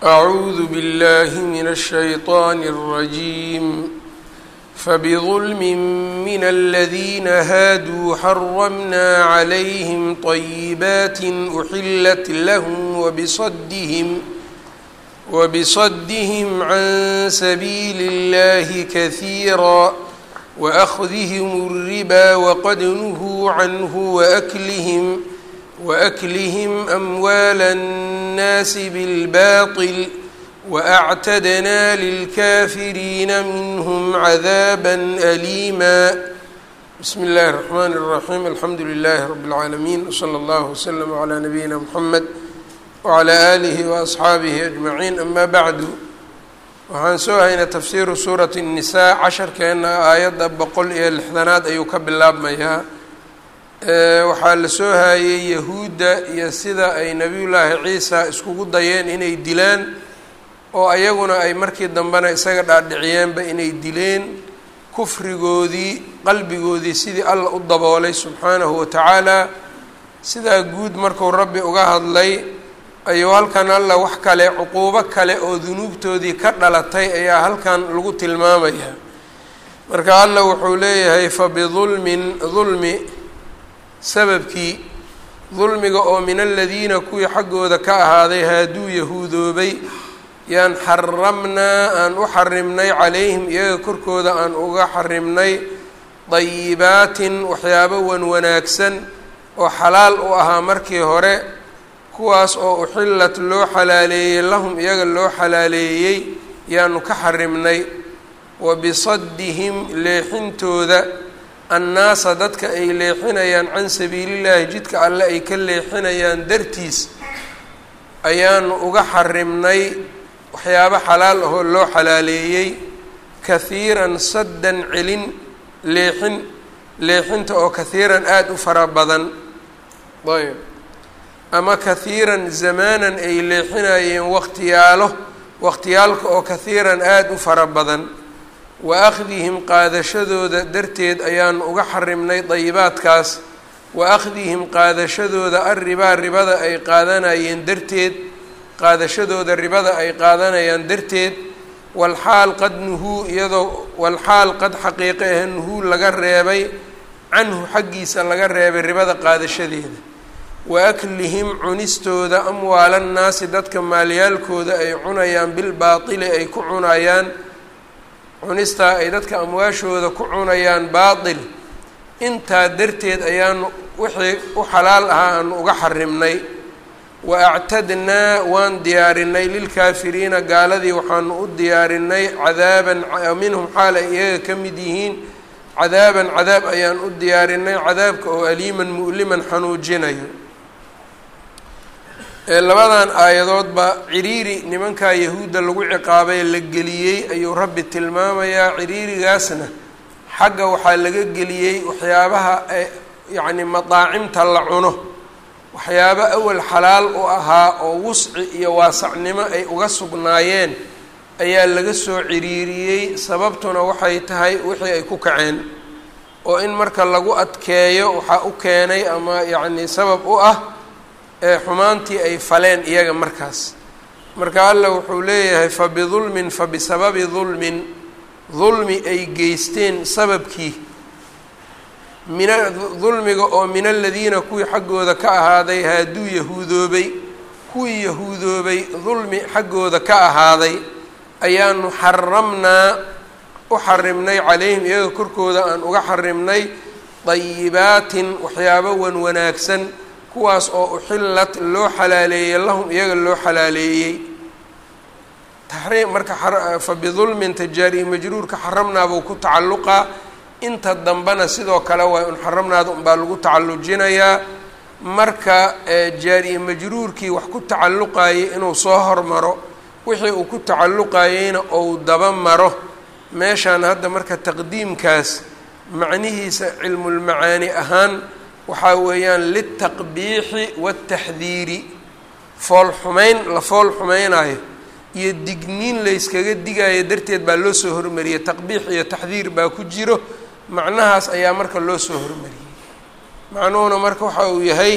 أعوذ بالله من الشيطان الرجيم فبظلم من الذين هادوا حرمنا عليهم طيبات أحلت لهم وبصدهم وبصدهم عن سبيل الله كثيرا وأخذهم الربا وقد نهوا عنه وأكلهم وأكلهم أموال الناس بالباطل وأعتدنا للكافرين منهم عذابا أليما بسم الله الرحمن الرحيم الحمد لله رب العالمين وصلى الله وسلم على نبينا محمد وعلى آله وأصxaabihi أجمعين أما bعdu waxaan soo haynay tafsiiru suuraة النisaa casharkeena aayadda boqol iyo lixdanaad ayuu ka bilaabmayaa waxaa la soo haayey yahuudda iyo sida ay nebiyullaahi ciisa iskugu dayeen inay dilaan oo ayaguna ay markii dambena isaga dhaadhiciyeenba inay dileen kufrigoodii qalbigoodii sidii alla u daboolay subxaanahu watacaala sidaa guud markuu rabbi uga hadlay ayuu halkan alla wax kale cuquubo kale oo dunuubtoodii ka dhalatay ayaa halkan lagu tilmaamayaa marka alla wuxuu leeyahay fabidulmin dulmi sababkii dulmiga oo min aladiina kuwii xaggooda ka ahaaday haaduu yahuudoobay yaan xaramnaa aan u xarimnay calayhim iyaga korkooda aan uga xarimnay dayibaatin waxyaabo wan wanaagsan oo xalaal u ahaa markii hore kuwaas oo uxillat loo xalaaleeyey lahum iyaga loo xalaaleeyey yaanu ka xarimnay wa bisaddihim leexintooda annaasa dadka ay leexinayaan can sabiilillaahi jidka alle ay ka leexinayaan dartiis ayaanu uga xarimnay waxyaabo xalaal ahoo loo xalaaleeyey kahiiran saddan celin leexin leexinta oo kahiiran aada u fara badan ayb ama kahiiran zamaanan ay leexinayeen waqtiyaalo waqtiyaalka oo kahiiran aada u fara badan wa akhdihim qaadashadooda darteed ayaanu uga xarimnay dayibaadkaas wa akhdihim qaadashadooda arribaa ribada ay qaadanayeen darteed qaadashadooda ribada ay qaadanayaan darteed walxaal qad nuhuu iyadoo walxaal qad xaqiiqe ah nuhuu laga reebay canhu xaggiisa laga reebay ribada qaadashadeeda wa aklihim cunistooda amwaalannaasi dadka maalyaalkooda ay cunayaan bilbaatili ay ku cunayaan cunistaa ay dadka amwaashooda ku cunayaan baatil intaa darteed ayaanu wixii u xalaal ahaa aanu uga xarimnay wa actadnaa waan diyaarinay lilkaafiriina gaaladii waxaanu u diyaarinay cadaaban minhum xaal ay iyaga ka mid yihiin cadaaban cadaab ayaan u diyaarinay cadaabka oo aliiman mu'liman xanuujinayo labadan aayadoodba ciriiri nimankaa yahuudda lagu ciqaabay la geliyey ayuu rabbi tilmaamayaa ciriirigaasna xagga waxaa laga geliyey waxyaabaha yacni madaacimta la cuno waxyaabo awal xalaal u ahaa oo wusci iyo waasacnimo ay uga sugnaayeen ayaa laga soo ciriiriyey sababtuna waxay tahay wixii ay ku kaceen oo in marka lagu adkeeyo waxaa u keenay ama yacni sabab u ah ee xumaantii ay faleen iyaga markaas marka alla wuxuu leeyahay fa bidulmin fa bisababi dulmin dulmi ay geysteen sababkii mina dulmiga oo min aladiina kuwii xaggooda ka ahaaday haaduu yahuudoobay kuwii yahuudoobay dulmi xaggooda ka ahaaday ayaanu xaramnaa u xarimnay calayhim iyaga korkooda aan uga xarimnay dayibaatin waxyaabo wan wanaagsan kuwaas oo uxillat loo xalaaleeyey lahum iyaga loo xalaaleeyey taxriim marka fa bidulmin tajaari majruurka xaramnaa buu ku tacalluqaa inta dambena sidoo kale waa un xaramnaada unbaa lagu tacallujinayaa marka jaari majruurkii wax ku tacalluqayay inuu soo hormaro wixii uu ku tacalluqayeyna ou daba maro meeshaan hadda marka taqdiimkaas macnihiisa cilmulmacaani ahaan waxaa weeyaan litaqbiixi waataxdiiri fool xumeyn la fool xumeynaayo iyo digniin layskaga digaayo darteed baa loo soo hormariyey taqbiix iyo taxdiir baa ku jiro macnahaas ayaa marka loo soo hormariyey macnuhuna marka waxa uu yahay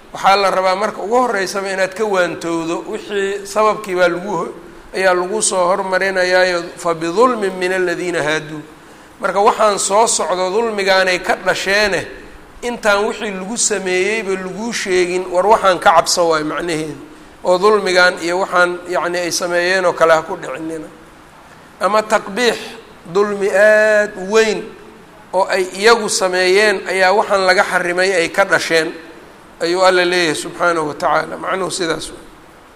waxaa la rabaa marka ugu horeysaba inaad ka waantowdo wixii sababkii baa lagu ayaa lagu soo hormarinayaayo fa bidulmin min aladiina haaduu marka waxaan soo socdo dulmigaanay ka dhasheene intaan wixii lagu sameeyeyba laguu sheegin war waxaan ka cabso waay macnaheedu oo dulmigan iyo waxaan yacni ay sameeyeen oo kale ha ku dhicinina ama taqbiix dulmi aada u weyn oo ay iyagu sameeyeen ayaa waxaan laga xarimay ay ka dhasheen ayuu alla leeyahay subxaanahu wa tacaala macnuhu sidaas wey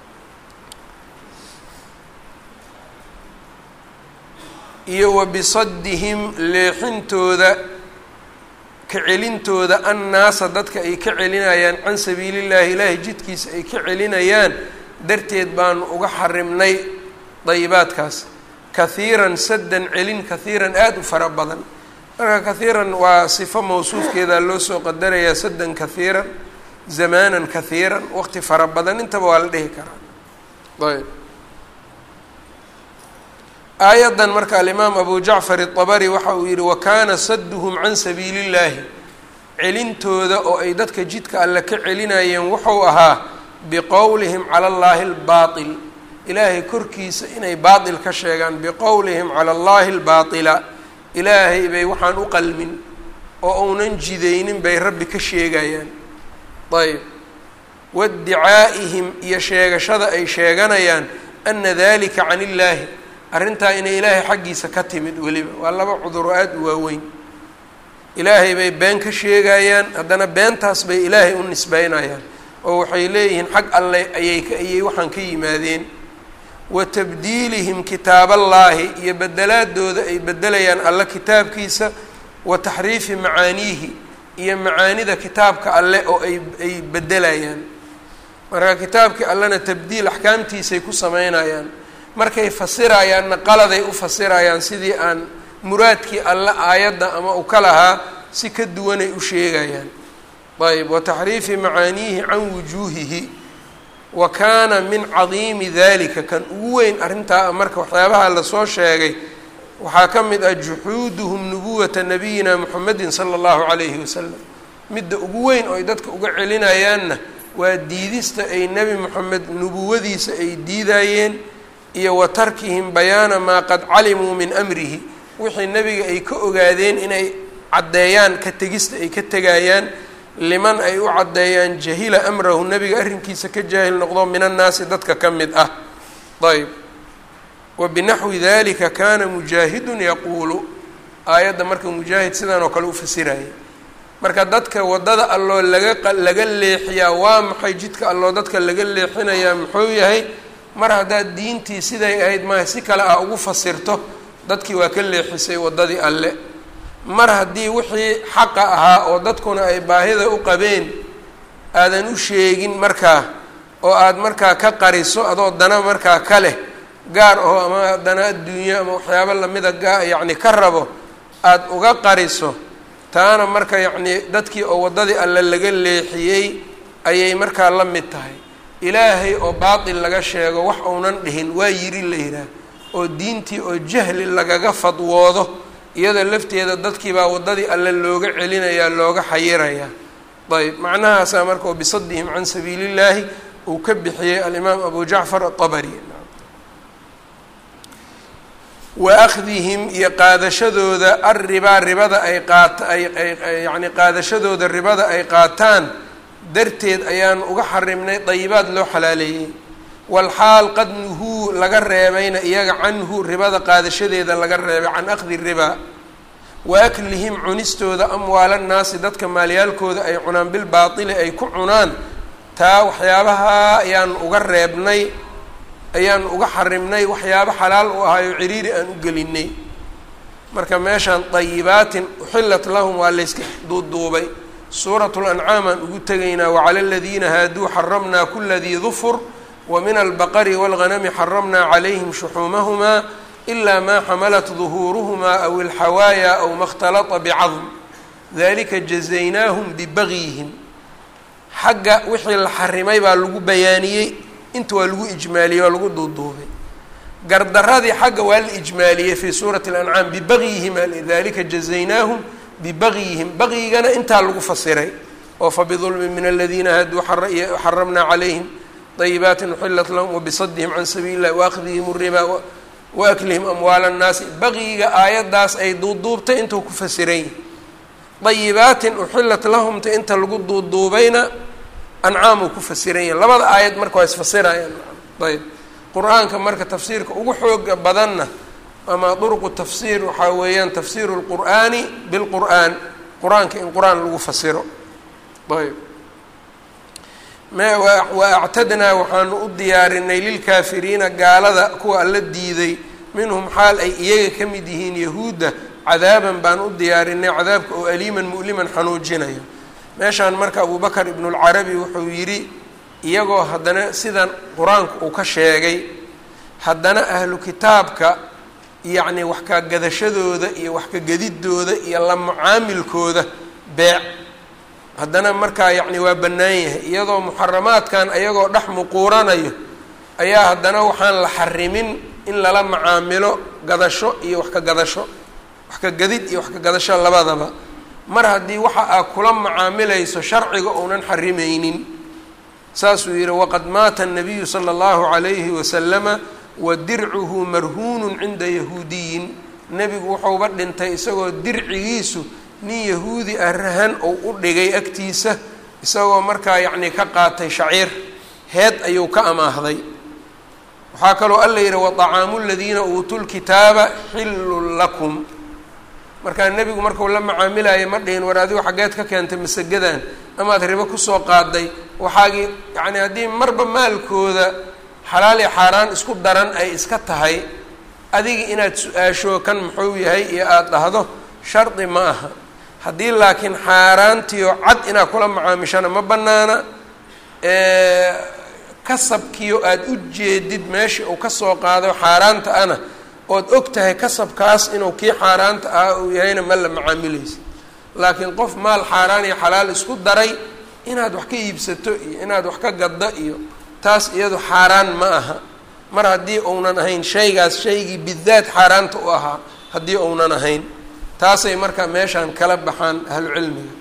iyo wa bisaddihim leexintooda ka celintooda annaasa dadka ay ka celinayaan can sabiilillahi ilaahay jidkiisa ay ka celinayaan darteed baanu uga xarimnay dayibaadkaas kahiiran saddan celin kahiiran aada u fara badan marka kahiiran waa sifo mawsuufkeeda loo soo qadarayaa saddan kahiiran zamaanan kahiiran waqti fara badan intaba waa la dhihi karaa ayb aayaddan marka alimaam abu jacfar iطabari waxa uu yihi wakana saduhum can sabiili اllahi celintooda oo ay dadka jidka alle ka celinayeen wuxuu ahaa biqowlihim cala اllahi اlbaطil ilaahay korkiisa inay baaطil ka sheegaan biqowlihim cala اllahi اlbaطila ilaahay bay waxaan u qalmin oo uunan jidaynin bay rabbi ka sheegayaan ayb waiddicaa'ihim iyo sheegashada ay sheeganayaan ana dalika can illaahi arrintaa inay ilaahay xaggiisa ka timid weliba waa laba cuduro aada u waaweyn ilaahay bay been ka sheegayaan haddana beentaas bay ilaahay u nisbeynayaan oo waxay leeyihiin xag alle ayay ayay waxaan ka yimaadeen wa tabdiilihim kitaaballaahi iyo bedelaadooda ay bedelayaan alle kitaabkiisa wa taxriifi macaaniihi iyo macaanida kitaabka alle oo ay ay bedelayaan marka kitaabkii allena tabdiil axkaamtiisay ku sameynayaan markay fasirayaanna qaladay u fasirayaan sidii aan muraadkii alle aayadda ama u ka lahaa si ka duwanay u sheegayaan ayb wa taxriifi macaaniihi can wujuuhihi wa kaana min cadiimi dalika kan ugu weyn arrintaa marka waxyaabaha lasoo sheegay waxaa ka mid ah juxuuduhum nubuwata nabiyina muxamedin sala allahu calayhi wasalam midda ugu weyn oo ay dadka uga celinayaanna waa diidista ay nebi moxamed nubuwadiisa ay diidayeen iyo wa tarkihim bayaana maa qad calimuu min amrihi wixii nebiga ay ka ogaadeen inay caddeeyaan ka tegista ay ka tegayaan liman ay u caddeeyaan jahila amrahu nebiga arrinkiisa ka jaahil noqdo min annaasi dadka ka mid ah ayb wa binaxwi dalika kana mujaahidun yaquulu aayadda marka mujaahid sidan oo kale u fasiraya marka dadka waddada alloo laga laga leexiyaa waa maxay jidka alloo dadka laga leexinayaa muxuu yahay mar haddaad diintii siday ahayd maaha si kale ah ugu fasirto dadkii waa ka leexisay waddadii alle mar haddii wixii xaqa ahaa oo dadkuna ay baahida u qabeen aadan u sheegin markaa oo aad markaa ka qariso adoo dana markaa ka leh gaar aho ama dana adduunyo ama waxyaabo lamida gaa yacni ka rabo aada uga qariso taana marka yacnii dadkii oo waddadii alle laga leexiyey ayay markaa la mid tahay ilaahay oo baatil laga sheego wax uunan dhihin waa yiri la yidhaah oo diintii oo jahli lagaga fadwoodo iyada lafteeda dadkiibaa waddadii alle looga celinayaa looga xayirayaa ayb macnahaasaa marka oo bisadihim can sabiili illaahi uu ka bixiyey alimaam abu jacfar atabari wa akhdihim iyo qaadashadooda arribaa ribada ay qaat ay ay yacni qaadashadooda ribada ay qaataan darteed ayaan uga xarimnay dayibaad loo xalaaleeyey walxaal qad nuhuu laga reebayna iyaga canhu ribada qaadashadeeda laga reebay can akhdi ribaa wa aklihim cunistooda amwaala nnaasi dadka maalyaalkooda ay cunaan bilbaatili ay ku cunaan taa waxyaabaha ayaan uga reebnay ayaan uga xarimnay waxyaabo xalaal u ahaayo ciriiri aan u gelinay marka meeshaan dayibaatin uxillat lahum waa layska duuduubay suuratu lancaam aan ugu tegaynaa wacala aladiina haaduu xaramnaa kula dii dufur wa min albaqari wاlghanami xaramnaa calayhim shuxuumahumaa ilaa maa xamalat duhuuruhumaa aw ilxawaaya aw ma اkhtalata bicadm dalika jazaynaahum bibagyihim xagga wixii la xarimay baa lagu bayaaniyey inta waa lagu ijmaaliyey waa lagu duuduubay gardaradii xagga waa la ijmaaliyey fii suurati اlancaam bibagyihim dalika jazaynaahum bibagyihim bagyigana intaa lagu fasiray oo fabidulmin min aladiina haaduu xaramnaa calayhim dayibaatin uxilat lahum wabisadihim can sabiili illahi waaakhdihim ribaa waaklihim amwaala annaasi baqiyiga aayaddaas ay duuduubtay intuu ku fasiran yihi dayibaatin uxilat lahumta inta lagu duuduubayna ancaamuu ku fasiran yahi labada aayad marka waa isfasirayaan ayb qur-aanka marka tafsiirka ugu xooga badanna ama duruqu tafsiir waxaa weeyaan tafsiiru lqur'aani bilqur'aan qur-aanka in qur-aan lagu fasiro ayb wa actadnaa waxaanu u diyaarinay lilkaafiriina gaalada kuwa alla diiday minhum xaal ay iyaga ka mid yihiin yahuudda cadaaban baan u diyaarinay cadaabka oo aliiman mu'liman xanuujinayo meeshaan marka abubakar ibnulcarabi wuxuu yidhi iyagoo haddana sidan qur-aanku uu ka sheegay haddana ahlu kitaabka yacni wax ka gadashadooda iyo wax ka gedidooda iyo la mucaamilkooda beec haddana markaa yacni waa bannaan yahay iyadoo muxaramaadkan ayagoo dhex muquuranayo ayaa haddana waxaan la xarimin in lala macaamilo gadasho iyo wax ka gadasho wax ka gadid iyo wax ka gadasho labadaba mar haddii waxa aad kula macaamilayso sharciga uunan xarimaynin saasuu yihi waqad maata الnabiyu salى اllahu عalayhi wasalama wa dircuhu marhuunun cinda yahuudiyin nebigu wuxuuba dhintay isagoo dircigiisu nin yahuudi ah rahan ou u dhigay agtiisa isagoo markaa yacni ka qaatay shaciir heed ayuu ka amaahday waxaa kaloo alla yidhi waطacaamu ladiina uutuu lkitaaba xillun lakum markaa nebigu markuu la macaamilayo ma dhihin war adigu xaggeed ka keentay masagadan amaad ribo kusoo qaaday waxaagii yacni haddii marba maalkooda xalaal iyo xaaraan isku daran ay iska tahay adiga inaad su-aasho kan muxuu yahay iyo aada dhahdo shardi ma aha haddii laakiin xaaraantiio cad inaad kula macaamishana ma bannaana kasabkiio aada u jeedid meeshii uu kasoo qaado xaaraanta ana ood og tahay kasabkaas inuu kii xaaraanta ah uu yahayna ma la macaamilaysa laakiin qof maal xaaraan iyo xalaal isku daray inaad wax ka iibsato iyo inaad wax ka gaddo iyo taas iyadu xaaraan ma aha mar haddii uunan ahayn shaygaas shaygii bidaad xaaraanta u ahaa haddii uunan ahayn taasay marka meeshaan kala baxaan ahlu cilmiga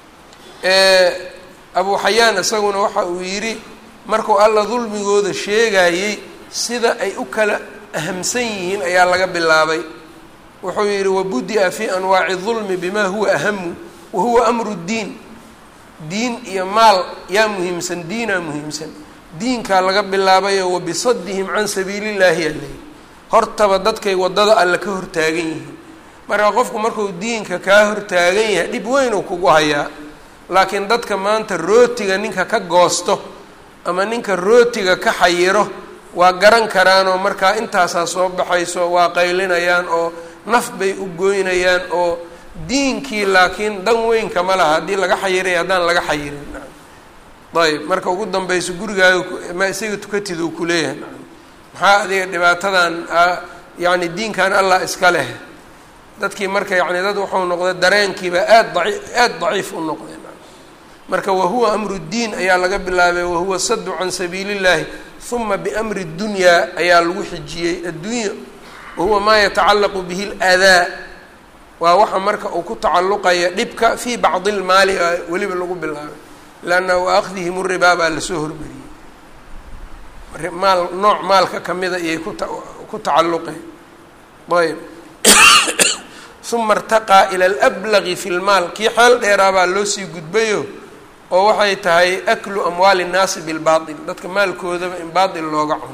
abu xayaan isaguna waxa uu yidhi markuu alla dulmigooda sheegayey sida ay u kala ahamsan yihiin ayaa laga bilaabay wuxuu yidhi wabudi'a fii anwaaci dulmi bima huwa ahamu wa huwa amru ddiin diin iyo maal yaa muhiimsan diinaa muhiimsan diinkaa laga bilaabayo wabisadihim can sabiili llaahi aley hortaba dadkay waddada alle ka hortaagan yihiin marka qofku markuu diinka kaa hortaagan yahay dhib weyn uu kugu hayaa laakiin dadka maanta rootiga ninka ka goosto ama ninka rootiga ka xayiro waa garan karaanoo markaa intaasaa soo baxayso waa qaylinayaan oo naf bay u goynayaan oo diinkii laakiin dan weynka ma laha haddii laga xayiray haddaan laga xayirin ayb marka ugu dambayso gurigaaga ma isaga tukatid uu kuleeyahay maxaa adiga dhibaatadan yacni diinkan allah iska leh dadkii marka yacni dad wuxuu noqday dareenkiiba aad daci aada daciif u noqday marka wahuwa amru ddiin ayaa laga bilaabay wahuwa sadu can sabiili llahi uma biamri dunyaa ayaa lagu xijiyey addunya wahuwa maa yatacallaqu bihi ladaa waa waxa marka uu ku tacalluqaya dhibka fii bacdi lmaali a weliba lagu bilaabay lanna waaakhdihim ribaa baa lasoo hormariyey maal nooc maalka kamida iyay kuta ku tacalluqeen ayb uma irtaqaa ila alablagi fi lmaal kii xeel dheeraabaa loo sii gudbayo oo waxay tahay aklu amwaali nnaasi bilbaatil dadka maalkoodaba in baatil looga cuno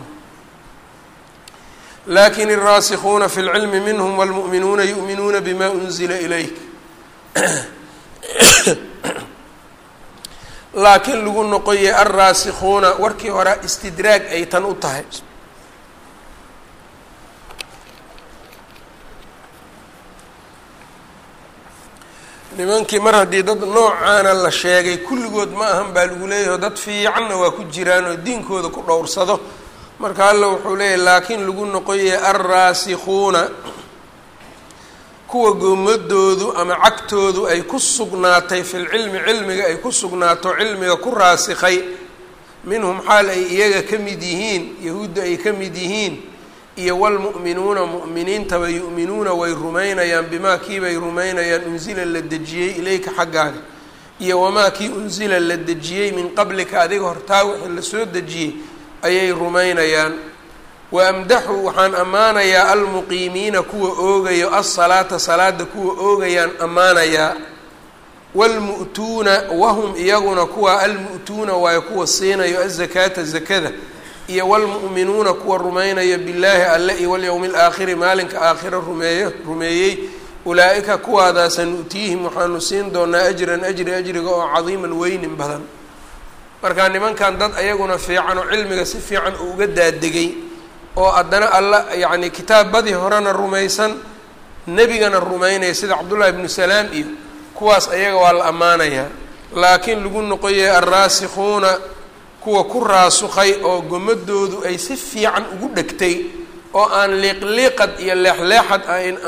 lakin الraasikuna fi اlcilmi minhm wاlmuؤminuuna yuؤminuuna bima unzila ilayk laakiin lagu noqoyay alraasikhuuna warkii hore istidraag ay tan u tahay nimankii mar haddii dad noocaana la sheegay kulligood ma ahan baa lagu leeyahay dad fiicanna waa ku jiraan oo diinkooda ku dhowrsado marka alla wuxuu leeyahy laakiin lagu noqoyay alraasikhuuna kuwa goomadoodu ama cagtoodu ay ku sugnaatay fil cilmi cilmiga ay ku sugnaato cilmiga ku raasikhay minhum xaal ay iyaga ka mid yihiin yahuudda ay ka mid yihiin iyo wlmu'minuuna mu'miniintaba yu'minuuna way rumaynayaan bimaa kiibay rumaynayaan unsila la dejiyey ilayka xaggaaga iyo wamaa kii unsila la dejiyey min qablika adiga hortaa wixii lasoo dejiyey ayay rumaynayaan wa amdaxu waxaan ammaanayaa almuqiimiina kuwa oogayo alsalaata salaada kuwa oogayaan ammaanayaa waalmu'tuuna wahum iyaguna kuwa almu'tuuna waayo kuwa siinayo azakaata zakada iyo waalmu'minuuna kuwa rumaynayo billaahi alle iyo walyowmi alaakhiri maalinka aakhiro rumeeyo rumeeyey ulaa-ika kuwaadaasa nu'tiihim waxaanu siin doonaa ajran ajri ajriga oo cadiiman weynin badan marka nimankan dad ayaguna fiican oo cilmiga si fiican uu uga daadegay oo haddana alla yacni kitaabbadii horena rumaysan nebigana rumaynaya sida cabdullahi ibnu salaam iyo kuwaas ayaga waa la ammaanayaa laakiin lagu noqoyay alraasikhuuna kuwa ku raasukhay oo gomadoodu ay si fiican ugu dhegtay oo aan liiqliiqad iyo leexleexad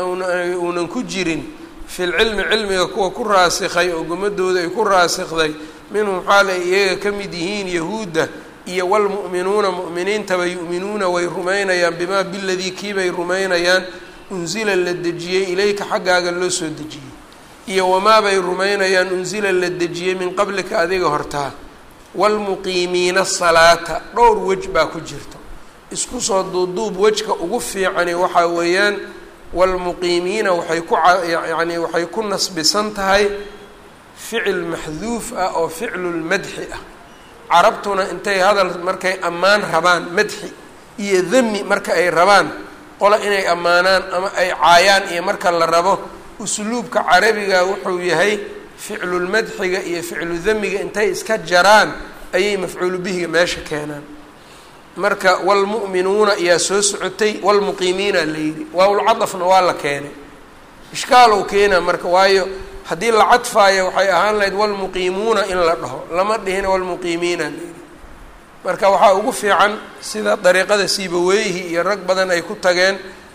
uunan ku jirin filcilmi cilmiga kuwa ku raasikhay oo gomadooda ay ku raasikday minhum xaal ay iyaga ka mid yihiin yahuudda iyo waalmu'minuuna mu'miniintaba yu'minuuna way rumaynayaan bimaa biladii kiibay rumaynayaan unsila la dejiyey ilayka xaggaaga loo soo dejiyey iyo wamaabay rumaynayaan unsila la dejiyey min qablika adiga hortaa waalmuqiimiina asalaata dhowr wej baa ku jirta isku soo duuduub wejka ugu fiicani waxaa weeyaan waalmuqiimiina waxay ku yacni waxay ku nasbisan tahay ficil maxduuf ah oo ficlulmadxi ah carabtuna intay hadal markay ammaan rabaan madxi iyo dami marka ay rabaan qola inay ammaanaan ama ay caayaan iyo marka la rabo usluubka carabiga wuxuu yahay ficlulmadxiga iyo ficlu damiga intay iska jaraan ayay mafcuulu bihiga meesha keenaan marka waalmu'minuuna ayaa soo socotay waalmuqiimiina la yidhi waawlcadafna waa la keenay ishkaalow keena marka waayo haddii la cadfaayo waxay ahaan lahayd waalmuqiimuuna in la dhaho lama dhihin waalmuqiimiina la yidhi marka waxaa ugu fiican sida dariiqada siibaweyhi iyo rag badan ay ku tageen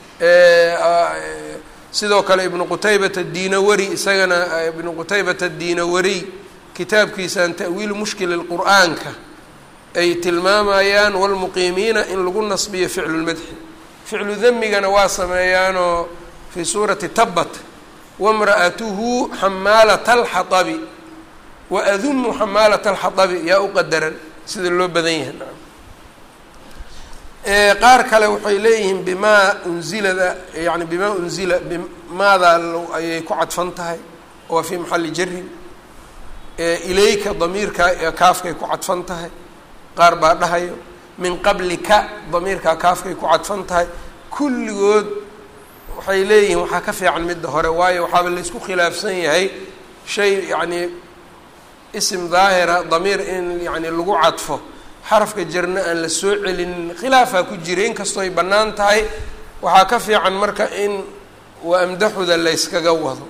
sidoo kale ibnu qutaybata adinawari isagana ibnu qutaybata adinawariy kitaabkiisan ta'wiilu mushkili lqur'aanka ay tilmaamayaan waalmuqiimiina in lagu nasbiyo ficlulmadxi ficlu damigana waa sameeyaanoo fii suurati tabat wamra'atuhu xamaalata alxaabi wa adumu xamaalata alxaabi yaa u qadaran sida loo badan yahay nacam qaar kale waxay leeyihiin bimaa unzilada yani bimaa unzila bimaadaa ayay ku cadfan tahay waa fii maxali jarin ilayka damiirkaa kaafkay ku cadfan tahay qaar baa dhahayo min qablika damiirkaa kaafkay ku cadfan tahay kulligood waxay leeyihiin waxaa ka fiican midda hore waayo waxaaba laysku khilaafsan yahay shay yacni isim daahira damiir in yani lagu cadfo xarafka jarna aan la soo celinin khilaafaa ku jira inkastoo ay bannaan tahay waxaa ka fiican marka in wa amdaxuda layskaga wado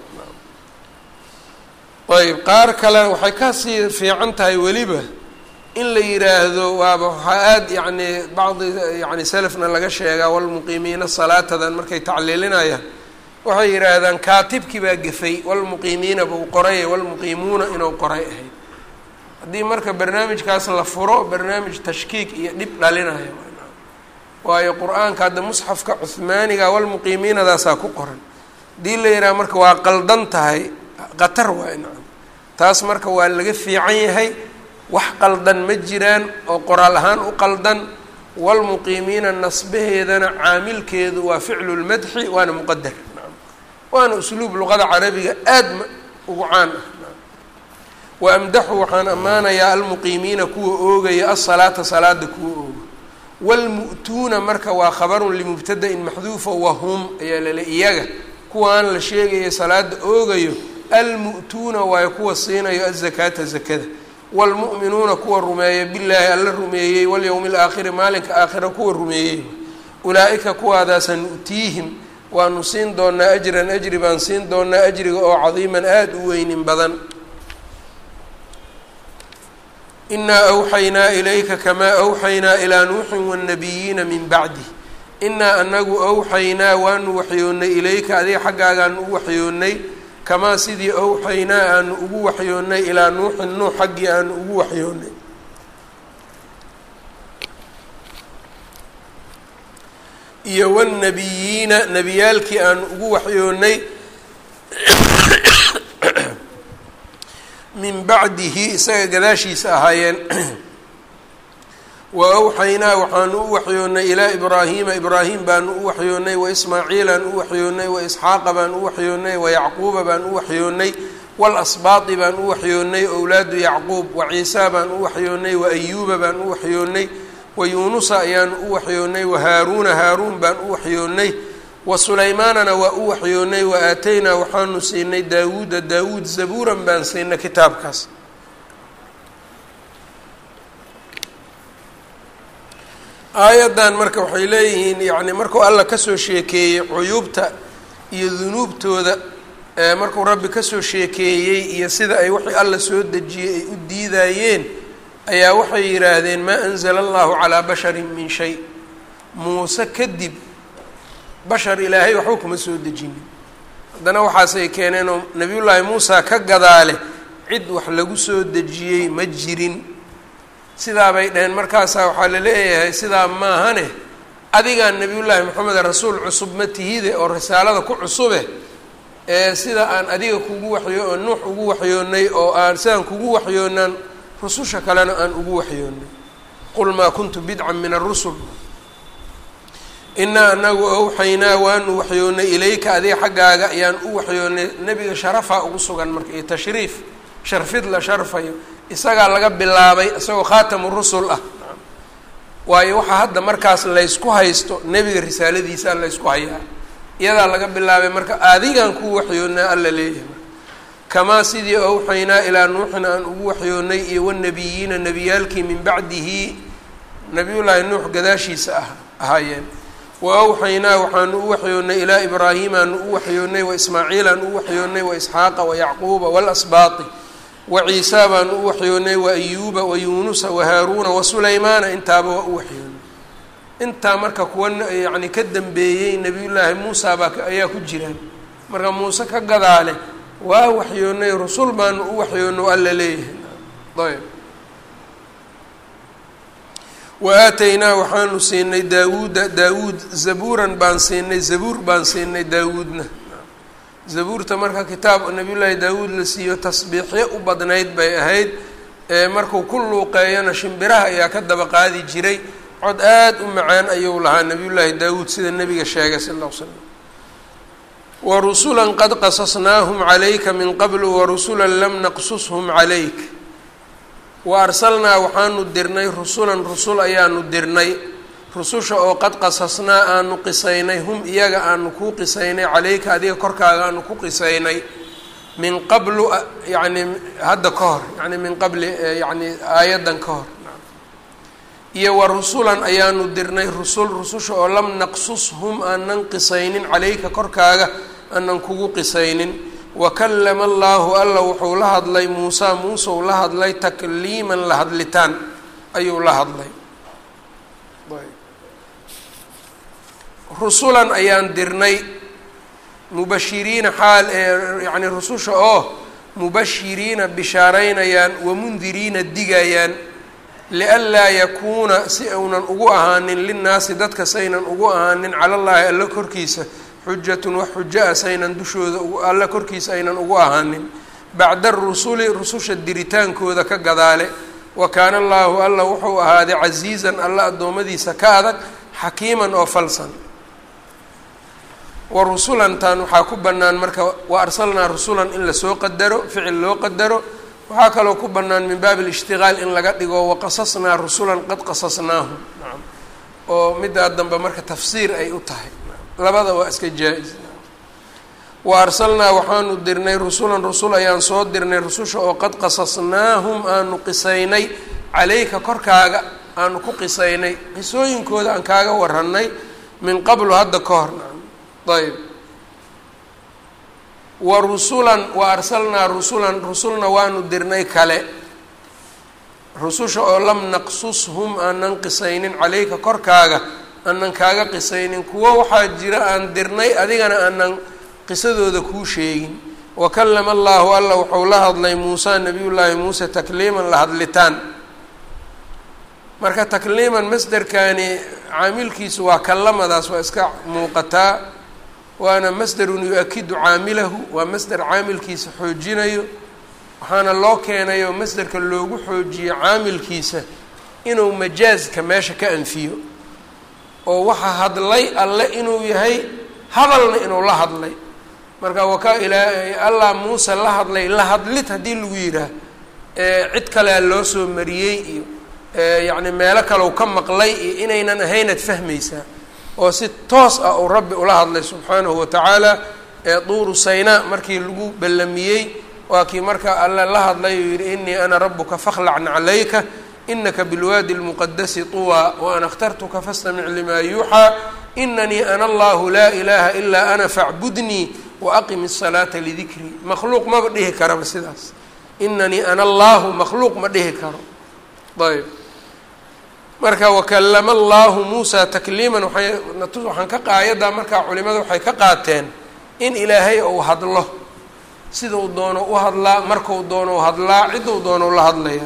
ayb qaar kale waxay kasii fiican tahay weliba in la yiraahdo waaba waxaa aada yacni bacdi yani selafna laga sheegaa walmuqiimiina salaatadan markay tacliilinayaan waxay yidhaahdaan kaatibkii baa gefay walmuqiimiina buu qoray walmuqiimuuna inuu qoray ahayd haddii marka barnaamijkaas la furo barnaamij tashkiik iyo dhib dhalinayo waayo qur-aanka hadda musxafka cuhmaaniga walmuqiimiinadaasaa ku qoran haddii la yidhaha marka waa qaldan tahay qatar waay nacam taas marka waa laga fiican yahay wax qaldan ma jiraan oo qoraal ahaan u qaldan walmuqiimiina nasbaheedana caamilkeedu waa ficlu lmadxi waana muqadar nacam waana usluub luqada carabiga aad ma ugu caan ah wa amdaxu waxaan ammaanayaa almuqiimiina kuwa oogaya asalaata salaada kuwa ooga waalmu'tuuna marka waa khabarun limubtada-in maxduufa wahum ayaa lale iyaga kuwaan la sheegaya salaada oogayo almu'tuuna waayo kuwa siinayo azakaata zakada waalmu'minuuna kuwa rumeeya billaahi alla rumeeyey walyowmi alaakhiri maalinka aakhira kuwa rumeeyey ulaa-ika kuwaadaasa nu'tiihim waanu siin doonaa ajran ajri baan siin doonaa ajriga oo cadiiman aada u weynin badan inaa awxaynaa ilayka kamaa awxaynaa ilaa nuuxin waannabiyiina min bacdih inaa anagu awxaynaa waanu waxyoonnay ilayka adiga xaggaagaan u waxyoonnay kamaa sidii awxaynaa aanu ugu waxyoonnay ilaa nuuxin nuux xaggii aanu ugu waxyoonnay iyo wاnnabiyiina nebiyaalkii aanu ugu waxyoonnay min bacdihi isaga gadaashiisa ahaayeen wa awxaynaa waxaanu u waxyoonnay ilaa ibraahiima ibraahim baanu u waxyoonnay wa ismaaciilaan u waxyoonnay wa isxaaqa baan u waxyoonnay wa yacquuba baan u waxyoonnay walasbaati baan u waxyoonnay owlaadu yacquub wa ciisaa baan u waxyoonnay wa ayuuba baan u waxyoonnay wa yuunusa ayaanu u waxyoonnay wa haaruuna haaruun baan u waxyoonnay wa sulaymaanana waa u waxyoonnay wa aataynaa waxaanu siinay daawuuda daawuud zabuuran baan siinay kitaabkaas aayaddan marka waxay leeyihiin yacni markuu alla kasoo sheekeeyey cuyuubta iyo dunuubtooda markuu rabbi kasoo sheekeeyey iyo sida ay wixii alla soo dejiyey ay u diidayeen ayaa waxay yidhaahdeen maa anzala allahu calaa basharin min shay muuse kadib bashar ilaahay waxba kuma soo dejinin haddana waxaasay keeneenoo nabiyullaahi muusa ka gadaale cid wax lagu soo dejiyey ma jirin sidaa bay dhaheen markaasaa waxaa la leeyahay sidaa maahane adigaan nabiyullaahi maxamed rasuul cusub ma tihide oo risaalada ku cusube ee sida aan adiga kugu waxyo oo nuux ugu waxyoonnay oo aan sidaan kugu waxyoonaan rususha kalena aan ugu waxyoonnay qul maa kuntu bidcan min arusul inaa anagu awxaynaa waanu waxyoonnay ilayka adiga xaggaaga ayaan u waxyoonnay nebiga sharafaa ugu sugan marka iyo tashriif sharfid la sharfayo isagaa laga bilaabay isagoo khaatamu rusul ah waayo waxaa hadda markaas laysku haysto nebiga risaaladiisaa laysku hayaa iyadaa laga bilaabay marka adigaan ku waxyoonnaa alla leeyahay kamaa sidii awxaynaa ilaa nuuxin aan ugu waxyoonnay iyo wanabiyiina nebiyaalkii min bacdihi nabiyullaahi nuux gadaashiisa ah ahaayeen wa awxaynaa waxaanu u waxyoonnay ilaa ibraahiimaanu u waxyoonnay wa ismaaciilaan u waxyoonnay wa isxaaqa wa yacquuba waalasbaati wa ciisaa baanu u waxyoonnay wa ayuuba wa yuunusa wa haaruuna wa sulaymaana intaaba waa u waxyoonnay intaa marka kuwa yacni ka dambeeyey nebiyullaahi muusa baa ayaa ku jiraan marka muuse ka gadaale waa waxyoonnay rusul baanu u waxyoonno alla leeyahay ayb wa aataynaa waxaanu siinay daawuuda daawuud zabuuran baan siinay zabuur baan siinay daawuudna zabuurta marka kitaab nabiyullaahi daawuud la siiyo tasbiixyo u badnayd bay ahayd markuu ku luuqeeyana shimbiraha ayaa ka daba qaadi jiray cod aada u macaan ayuu lahaa nabiyullaahi daawuud sida nebiga sheegay sal alla l slam wa rusulan qad qasasnaahum calayka min qablu warusulan lam naqsushum calayk wa arsalnaa waxaanu dirnay rusulan rusul ayaanu dirnay rususha oo qad qasasnaa aanu qisaynay hum iyaga aanu kuu qisaynay calayka adiga korkaaga aanu ku qisaynay min qablu yacni hadda ka hor yani min qabli yani aayaddan ka hor iyo wa rusulan ayaanu dirnay rusul rususha oo lam naqsushum aanan qisaynin calayka korkaaga aanan kugu qisaynin wa kallama allaahu alla wuxuu la hadlay muusaa muuseu la hadlay takliiman la hadlitaan ayuu la hadlay rusulan ayaan dirnay mubashiriina xaal ee yacni rususha oo mubashiriina bishaaraynayaan wamundiriina digayaan lianlaa yakuuna si uunan ugu ahaanin linnaasi dadka saynan ugu ahaanin cala llaahi alla korkiisa xujatun wax xujo ah saynan dushooda alla korkiisa aynan ugu ahaanin bacda arusuli rususha diritaankooda ka gadaale wa kaana allaahu alla wuxuu ahaaday casiizan alla addoommadiisa ka adag xakiiman oo falsan wa rusulantan waxaa ku bannaan marka wa arsalnaa rusulan in lasoo qadaro ficil loo qadaro waxaa kaloo ku bannaan min baabi alishtiqaal in laga dhigo waqasasnaa rusulan qad qasasnaahum nacam oo middaa dambe marka tafsiir ay u tahay labada waa iska jaa-is wa arsalnaa waxaanu dirnay rusulan rusul ayaan soo dirnay rususha oo qad qasasnaahum aanu qisaynay calayka korkaaga aanu ku qisaynay qisooyinkooda aan kaaga warannay min qablu hadda ka hor nacam ayb wa rusulan wa arsalnaa rusulan rusulna waanu dirnay kale rususha oo lam naqsushum aanan qisaynin calayka korkaaga aanan kaaga qisaynin kuwo waxaa jira aan dirnay adigana aanan qisadooda kuu sheegin wa kallama allaahu alla wuxuu la hadlay muusa nabiyullaahi muuse takliiman la hadlitaan marka takliiman masderkani caamilkiisu waa kallamadaas waa iska muuqataa waana masderun yu-akidu caamilahu waa masder caamilkiisa xoojinayo waxaana loo keenay oo masderka loogu xoojiyey caamilkiisa inuu majaaska meesha ka anfiyo oo waxa hadlay alle inuu yahay hadalna inuu la hadlay marka waka ilaa allah muuse la hadlay la hadlid haddii lagu yidhaah cid kalea loo soo mariyey iyo yacni meelo kale u ka maqlay iyo inaynan ahaynaad fahmaysaa oo si toos ah uu rabbi ula hadlay subxaanahu watacaala ee duuru saynaa markii lagu ballamiyey waa kii marka alle la hadlay uu yidhi inii ana rabuka fakhlacn calayka inaka bilwaadi اlmuqadasi طuwى waana اkhtartuka fastamic lima yuuxىa inanii ana allahu laa ilaha ilaa ana facbudnii waaqim الsalaata lidikrii makhluuq maba dhihi karaba sidaas inanii ana allahu makhluuq ma dhihi karo ayb marka wakalama allahu muusa takliiman waay waxaan ka qaayaddaa markaa culimada waxay ka qaateen in ilaahay ou hadlo sidau doono u hadlaa marku doono u hadlaa ciduu doono la hadlaya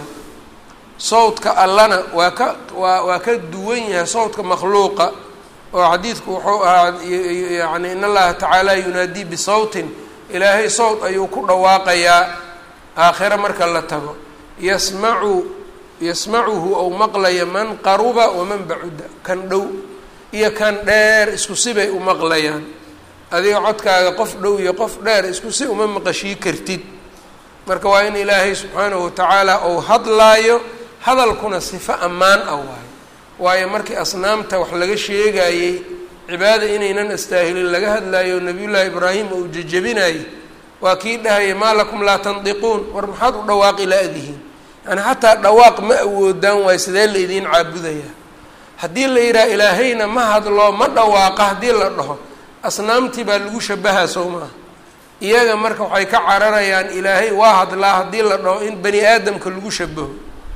sawdka allana waa ka waa waa ka duwan yahay sawdka makhluuqa oo xadiidku wuxuu ahaa yani in allaha tacaala yunaadii bisawtin ilaahay sawt ayuu ku dhawaaqayaa aakhiro marka la tago yasmacu yasmacuhu ou maqlaya man qaruba waman bacuda kan dhow iyo kan dheer isku sibay u maqlayaan adiga codkaaga qof dhow iyo qof dheer isku si uma maqashii kartid marka waa in ilaahay subxaanahu watacaala ou hadlaayo hadalkuna sifo ammaan ah waayo waayo markii asnaamta wax laga sheegayey cibaada inaynan astaahilin laga hadlaayo nabiyullaahi ibraahim uu jejebinayay waa kii dhahaya maa lakum laa tandiquun war maxaad u dhawaaqi la-dihiin yani xataa dhawaaq ma awoodaan waayo sidee la idiin caabudayaa haddii la yidhaha ilaahayna ma hadlo ma dhawaaqa haddii la dhaho asnaamtii baa lagu shabahaa sow maaha iyaga marka waxay ka cararayaan ilaahay waa hadlaa haddii la dhaho in bani aadamka lagu shabaho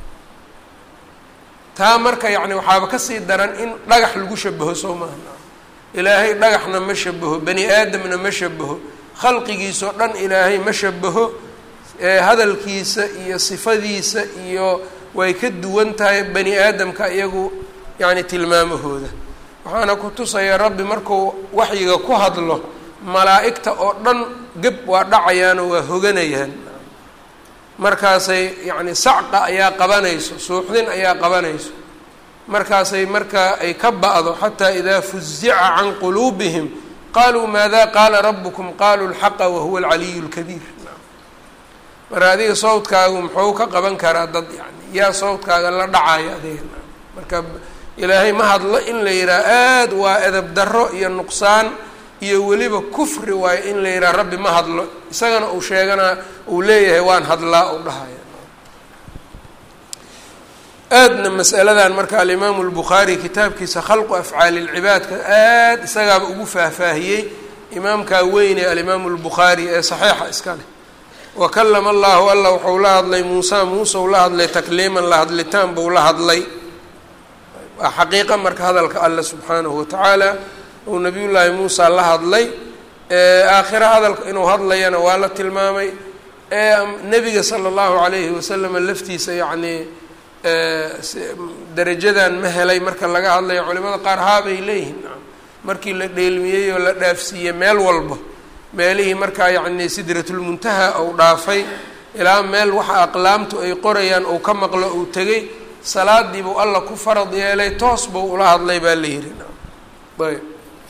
taa marka yacni waxaaba kasii daran in dhagax lagu shabaho soo maaha ilaahay dhagaxna ma shabaho bani aadamna ma shabaho khalqigiisao dhan ilaahay ma shabaho hadalkiisa iyo sifadiisa iyo way ka duwan tahay bani aadamka iyagu yacni tilmaamahooda waxaana ku tusaya rabbi markuu waxyiga ku hadlo malaa'igta oo dhan geb waa dhacayaanoo waa hoganayaan markaasay yacni sacqa ayaa qabanayso suuxdin ayaa qabanayso markaasay markaa ay ka ba'do xataa idaa fuzica can quluubihim qaluu maada qaala rabukum qaluu lxaqa wahuwa alcaliyu lkabiir marka adiga sawdkaagu muxuu ka qaban karaa dad yani yaa sawdkaaga la dhacayo adiga marka ilaahay ma hadlo in la yidhaha aada waa edab darro iyo nuqsaan iyo weliba kufri waayo in la yidhaha rabbi ma hadlo isagana uu sheeganaa uu leeyahay waan hadlaa u dhahaya aadna masaladan marka alimaamu lbukhaari kitaabkiisa khalqu afcaali lcibaadka aada isagaaba ugu faahfaahiyey imaamkaa weyne alimaamu lbukhaari ee saxiixa iska leh wakalama allahu alla wuxuu la hadlay muusa muuseu la hadlay takliiman la hadlitaan buu la hadlay waa xaqiiqa marka hadalka alle subxaanahu watacaala uu nabiyullaahi muusa la hadlay aakhiro hadalka inuu hadlayana waa la tilmaamay nebiga sala allahu calayhi wasalama laftiisa yacnii darajadan ma helay marka laga hadlayo culimada qaar haabay leeyihiin markii la dheelmiyey oo la dhaafsiiyey meel walba meelihii markaa yacni sidratulmuntaha ou dhaafay ilaa meel waxa aqlaamtu ay qorayaan uu ka maqlo uu tegey salaadii buu alla ku farad yeelay toos buu ula hadlay baa la yihi ayb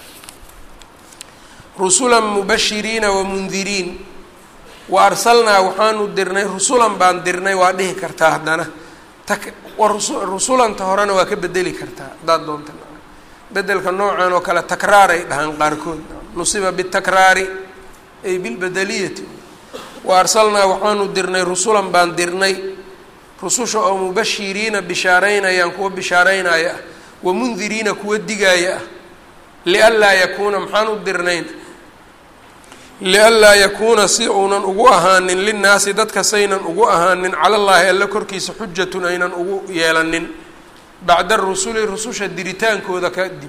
rusulan mubashiriina wamundiriin wa arsalnaa waxaanu dirnay rusulan baan dirnay waa dhihi kartaa haddana rusulanta horena waa ka bedeli kartaa haddaad doonta bedelka noocan oo kale takraar ay dhahaan qaarkood nusiba bitakraari ay bilbedeliyati wa arsalnaa waxaanu dirnay rusulan baan dirnay rususha oo mubashiriina bishaaraynayaan kuwa bishaaraynaya ah wa mundiriina kuwa digaaya ah lianlaa yakuuna maxaan u dirnayn lianlaa yakuuna si uunan ugu ahaanin linnaasi dadka saynan ugu ahaanin cala llaahi alle korkiisa xujatun aynan ugu yeelanin bacda rusuli rususha diritaankooda kadib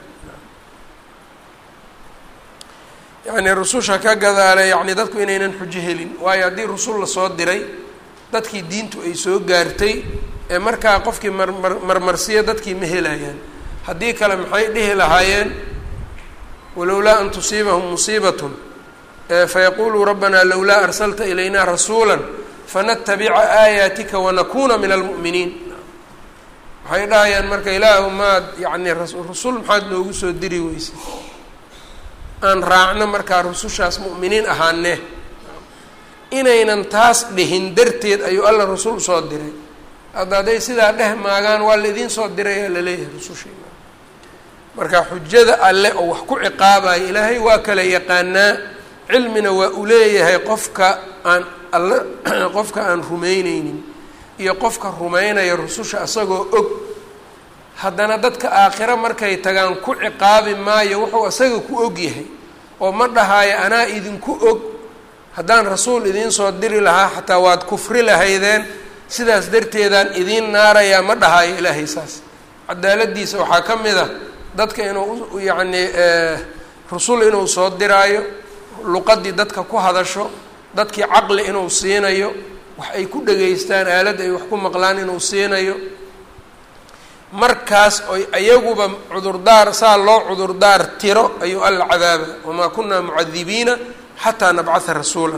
yacnii rususha ka gadaale yacni dadku inaynan xujo helin waayo haddii rusul lasoo diray dadkii diintu ay soo gaartay ee markaa qofkii marmar marmarsiya dadkii ma helayaan haddii kale maxay dhihi lahaayeen walowlaa an tusiibahum musiibatun fayaquluu rabbanaa lowlaa arsalta ilaynaa rasuula fanatabica aayaatika wanakuuna min almu'miniin waxay dhahayaan marka ilaahu maad yacni rusul maxaad noogu soo diri weysay aan raacno markaa rusushaas mu'miniin ahaanee inaynan taas dhihin darteed ayuu alla rasul usoo diray hadda hadday sidaa dheh maagaan waa la idiin soo diray aa laleeyahay rusushiina marka xujada alle oo wax ku ciqaabayo ilaahay waa kala yaqaanaa cilmina waa u leeyahay qofka aan alle qofka aan rumayneynin iyo qofka rumaynaya rususha isagoo og haddana dadka aakhiro markay tagaan ku ciqaabi maayo wuxuu isaga ku og yahay oo ma dhahaayo anaa idinku og haddaan rasuul idiin soo diri lahaa xataa waad kufri lahaydeen sidaas darteedaan idiin naarayaa ma dhahaayo ilaahay saas cadaaladiisa waxaa ka mid a dadka inuu yacni rusul inuu soo diraayo luqadii dadka ku hadasho dadkii caqli inuu siinayo wax ay ku dhegaystaan aalad ay wax ku maqlaan inuu siinayo markaas oy ayaguba cudurdaar saa loo cudurdaar tiro ayuu alla cadaaba wamaa kunaa mucadibiina xataa nabcatha rasuula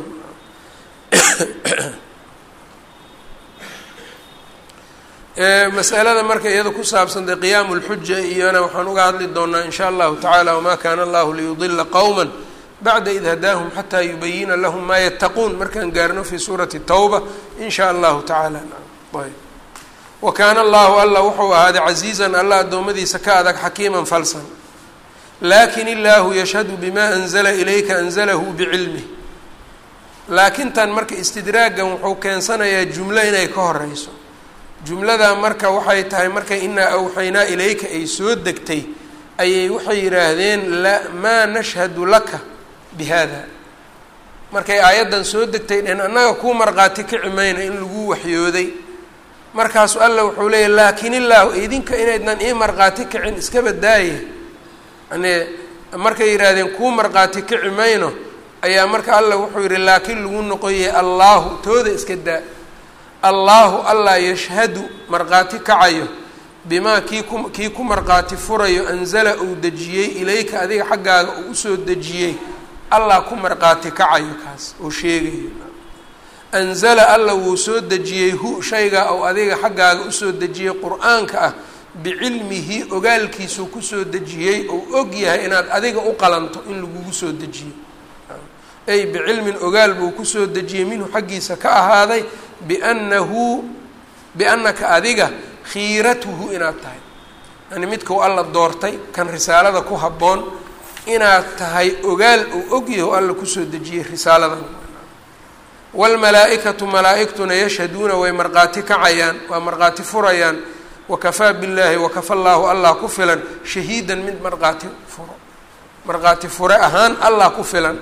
masalada marka iyada ku saabsan dee qiyaamu lxuja iyona waxaan uga hadli doonaa in sha allahu tacaala wamaa kaana allahu liyudila qowma bacda id hadaahum xataa yubayina lahum maa yattaquun markaan gaarno fi suurati tawba in sha allahu tacaala ayb wa kaana allahu alla wuxuu ahaaday casiizan alla addoommadiisa ka adag xakiiman falsan lakin illaahu yashhadu bima anzala ilayka anzalahu bicilmih laakintan marka istidraagan wuxuu keensanayaa jumlo inay ka horeyso jumladaa marka waxay tahay marka inaa awxaynaa ilayka ay soo degtay ayay waxay yidhaahdeen la maa nashhadu laka bi hada markay aayaddan soo degtay dheen annaga kuu markhaati kici mayna in lagu waxyooday markaasu alla wuxuu leeyahy laakin illaahu idinka inaydnan ii markhaati kicin iska badaaye yani markay yidhaahdeen kuu markhaati kici mayno ayaa marka alla wuxuu yihi laakiin lagu noqoyay allaahu tooda iska daa allaahu allah yashhadu markhaati kacayo bimaa kii ku kii ku markhaati furayo anzala uu dejiyey ilayka adiga xaggaaga uu usoo dejiyey allah ku markhaati kacayo kaas oo sheegayo anzala alla wuu soo dejiyey hu shayga ou adiga xaggaaga usoo dejiyey qur-aanka ah bicilmihi ogaalkiisuu kusoo dejiyey ou og yahay inaad adiga u qalanto in lagugu soo dejiyey ay bicilmin ogaal buu kusoo dejiyey minhu xaggiisa ka ahaaday biannahu biannaka adiga khiiratuhu inaad tahay yani midkau alla doortay kan risaalada ku habboon inaad tahay ogaal uu og yahay oo alla kusoo dejiyey risaaladan waalmalaa-ikatu malaa-igtuna yashhaduuna way markhaati kacayaan waa markhaati furayaan wakafaa billaahi wakafa llaahu allah ku filan shahiidan mid markhaati furo markhaati fure ahaan allah ku filan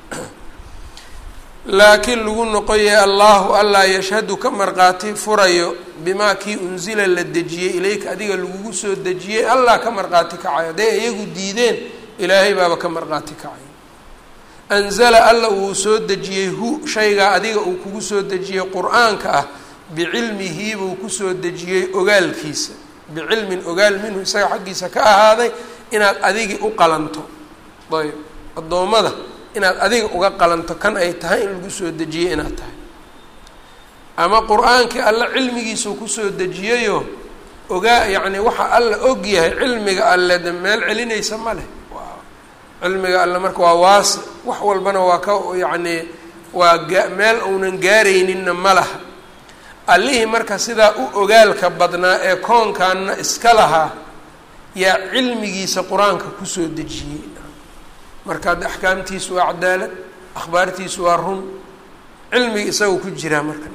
laakiin lagu noqoyay allaahu allah yashhadu ka markhaati furayo bimaa kii unsila la dejiyey ilayka adiga lagugu soo dejiyey allah ka markhaati kacayo hadday iyagu diideen ilaahay baaba ka markhaati kacayo anzala alla uu soo dejiyey hu shaygaa adiga uu kugu soo dejiyey qur-aanka ah bicilmihi buu kusoo dejiyey ogaalkiisa bicilmin ogaal minhu isaga xaggiisa ka ahaaday inaad adigii u qalanto ayb addoommada inaad adiga uga qalanto kan ay tahay in lagu soo dejiyey inaad tahay ama qur-aankii alla cilmigiisuu kusoo dejiyeyo ogaa yacni waxa alla og yahay cilmiga alle de meel celinaysa ma leh cilmiga alle marka waa waasi wax walbana waa ka yacni waa gaa meel uunan gaarayninna ma laha allihii marka sidaa u ogaalka badnaa ee koonkaanna iska lahaa yaa cilmigiisa qur-aanka kusoo dejiyey marka hadda axkaamtiisu waa cadaalad akhbaartiisu waa run cilmiga isaga ku jiraa marka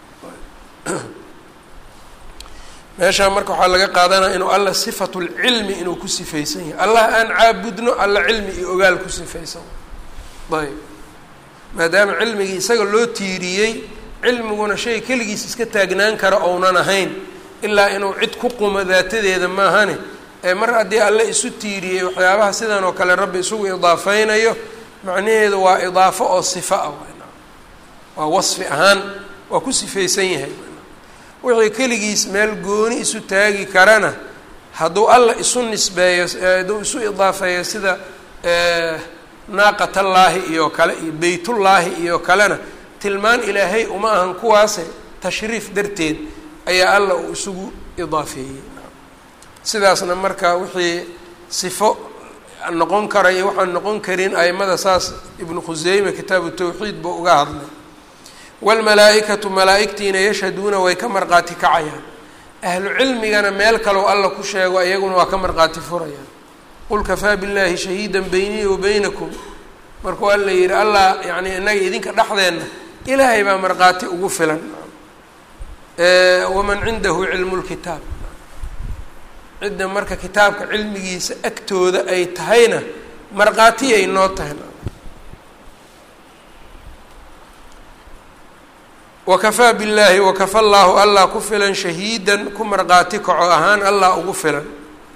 meeshaa marka waxaa laga qaadanaya inuu alla sifatu lcilmi inuu ku sifaysan yahay allah aan caabudno alla cilmi iyo ogaal ku sifaysan ayb maadaama cilmigii isaga loo tiiriyey cilmiguna shay keligiis iska taagnaan kara ounan ahayn ilaa inuu cid ku qumo daatadeeda maahane ee mar haddii alle isu tiiriyey waxyaabaha sidan oo kale rabbi isugu idaafeynayo macnaheedu waa idaafo oo sifa ah waa wasfi ahaan waa ku sifaysan yahay wixii keligiis meel gooni isu taagi karana hadduu alla isu nisbeeyo hadduu isu idaafeeyo sida naaqatallaahi iyo kale iyo beytullaahi iyo kalena tilmaan ilaahay uma ahan kuwaase tashriif darteed ayaa alla uu isugu idaafeeyey sidaasna marka wixii sifo noqon kara iyo waxaan noqon karin aimada saas ibnu khuseyme kitaabu tawxiid buu uga hadlay waalmalaa-ikatu malaa-igtiina yashhaduuna way ka marqaati kacayaan ahlu cilmigana meel kaleo alla ku sheego iyaguna waa ka marqaati furayaan qul kafaa billaahi shahiidan beynii wa beynakum markuu alla yidhi allah yacni innaga idinka dhexdeenna ilaahay baa markhaati ugu filan waman cindahu cilmu lkitaab cidda marka kitaabka cilmigiisa agtooda ay tahayna markhaati ay noo tahay wakafaa billaahi wakafa llaahu allah ku filan shahiidan ku markhaati kaco ahaan allah ugu filan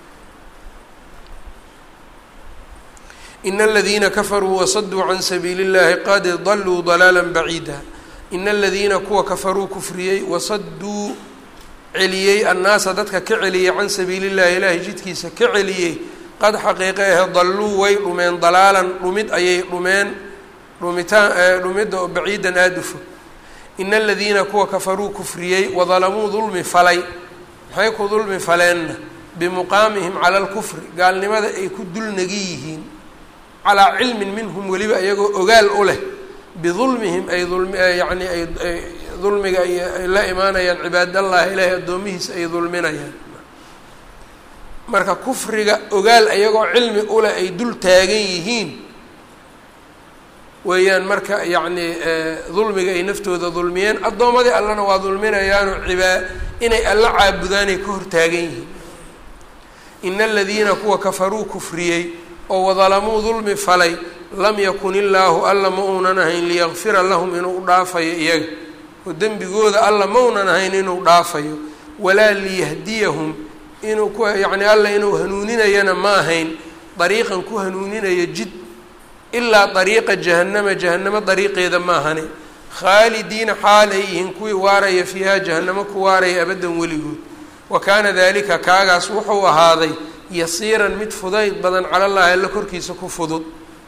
in aladiina kafaruu wasaduu can sabiili اllahi qad daluu dalaala baciida in aladiina kuwa kafaruu kufriyey wasaduu celiyey annaasa dadka ka celiyey can sabiili llahi ilaahay jidkiisa ka celiyey qad xaqiiqe ahe dalluu way dhumeen dalaalan dhumid ayay dhumeen dhumitaan dhumidda oo baciidan aada u fog in aladiina kuwa kafaruu kufriyey wadalamuu dulmi falay maxay ku dulmi faleenna bimuqaamihim cala lkufri gaalnimada ay ku dulnagi yihiin calaa cilmin minhum weliba iyagoo ogaal u leh bidulmihim ay ulm yani ay dulmiga ay la imaanayaan cibaadallahi ilaahay addoomihiisa ay dulminayaan marka kufriga ogaal iyagoo cilmi uleh ay dul taagan yihiin weeyaan marka yacni dulmiga ay naftooda dulmiyeen addoommadii allana waa dulminayaano cibaa inay alla caabudaanay ka hortaagan yihiin ina aladiina kuwa kafaruu kufriyey oo wadalamuu dulmi falay lam yakun illaahu alla ma uunan ahayn liyakfira lahum inuu dhaafayo iyaga oo dembigooda alla ma uunan ahayn inuu dhaafayo walaa liyahdiyahum inuu ku yacni alla inuu hanuuninayana ma ahayn dariiqan ku hanuuninaya jid ilaa dariiqa jahannama jahannamo dariiqeeda ma ahane khaalidiina xaal ay yihiin kuwii waaraya fiiha jahannamo ku waaraya abaddan weligood wa kaana dalika kaagaas wuxuu ahaaday yasiiran mid fudayd badan cala llahi alla korkiisa ku fudud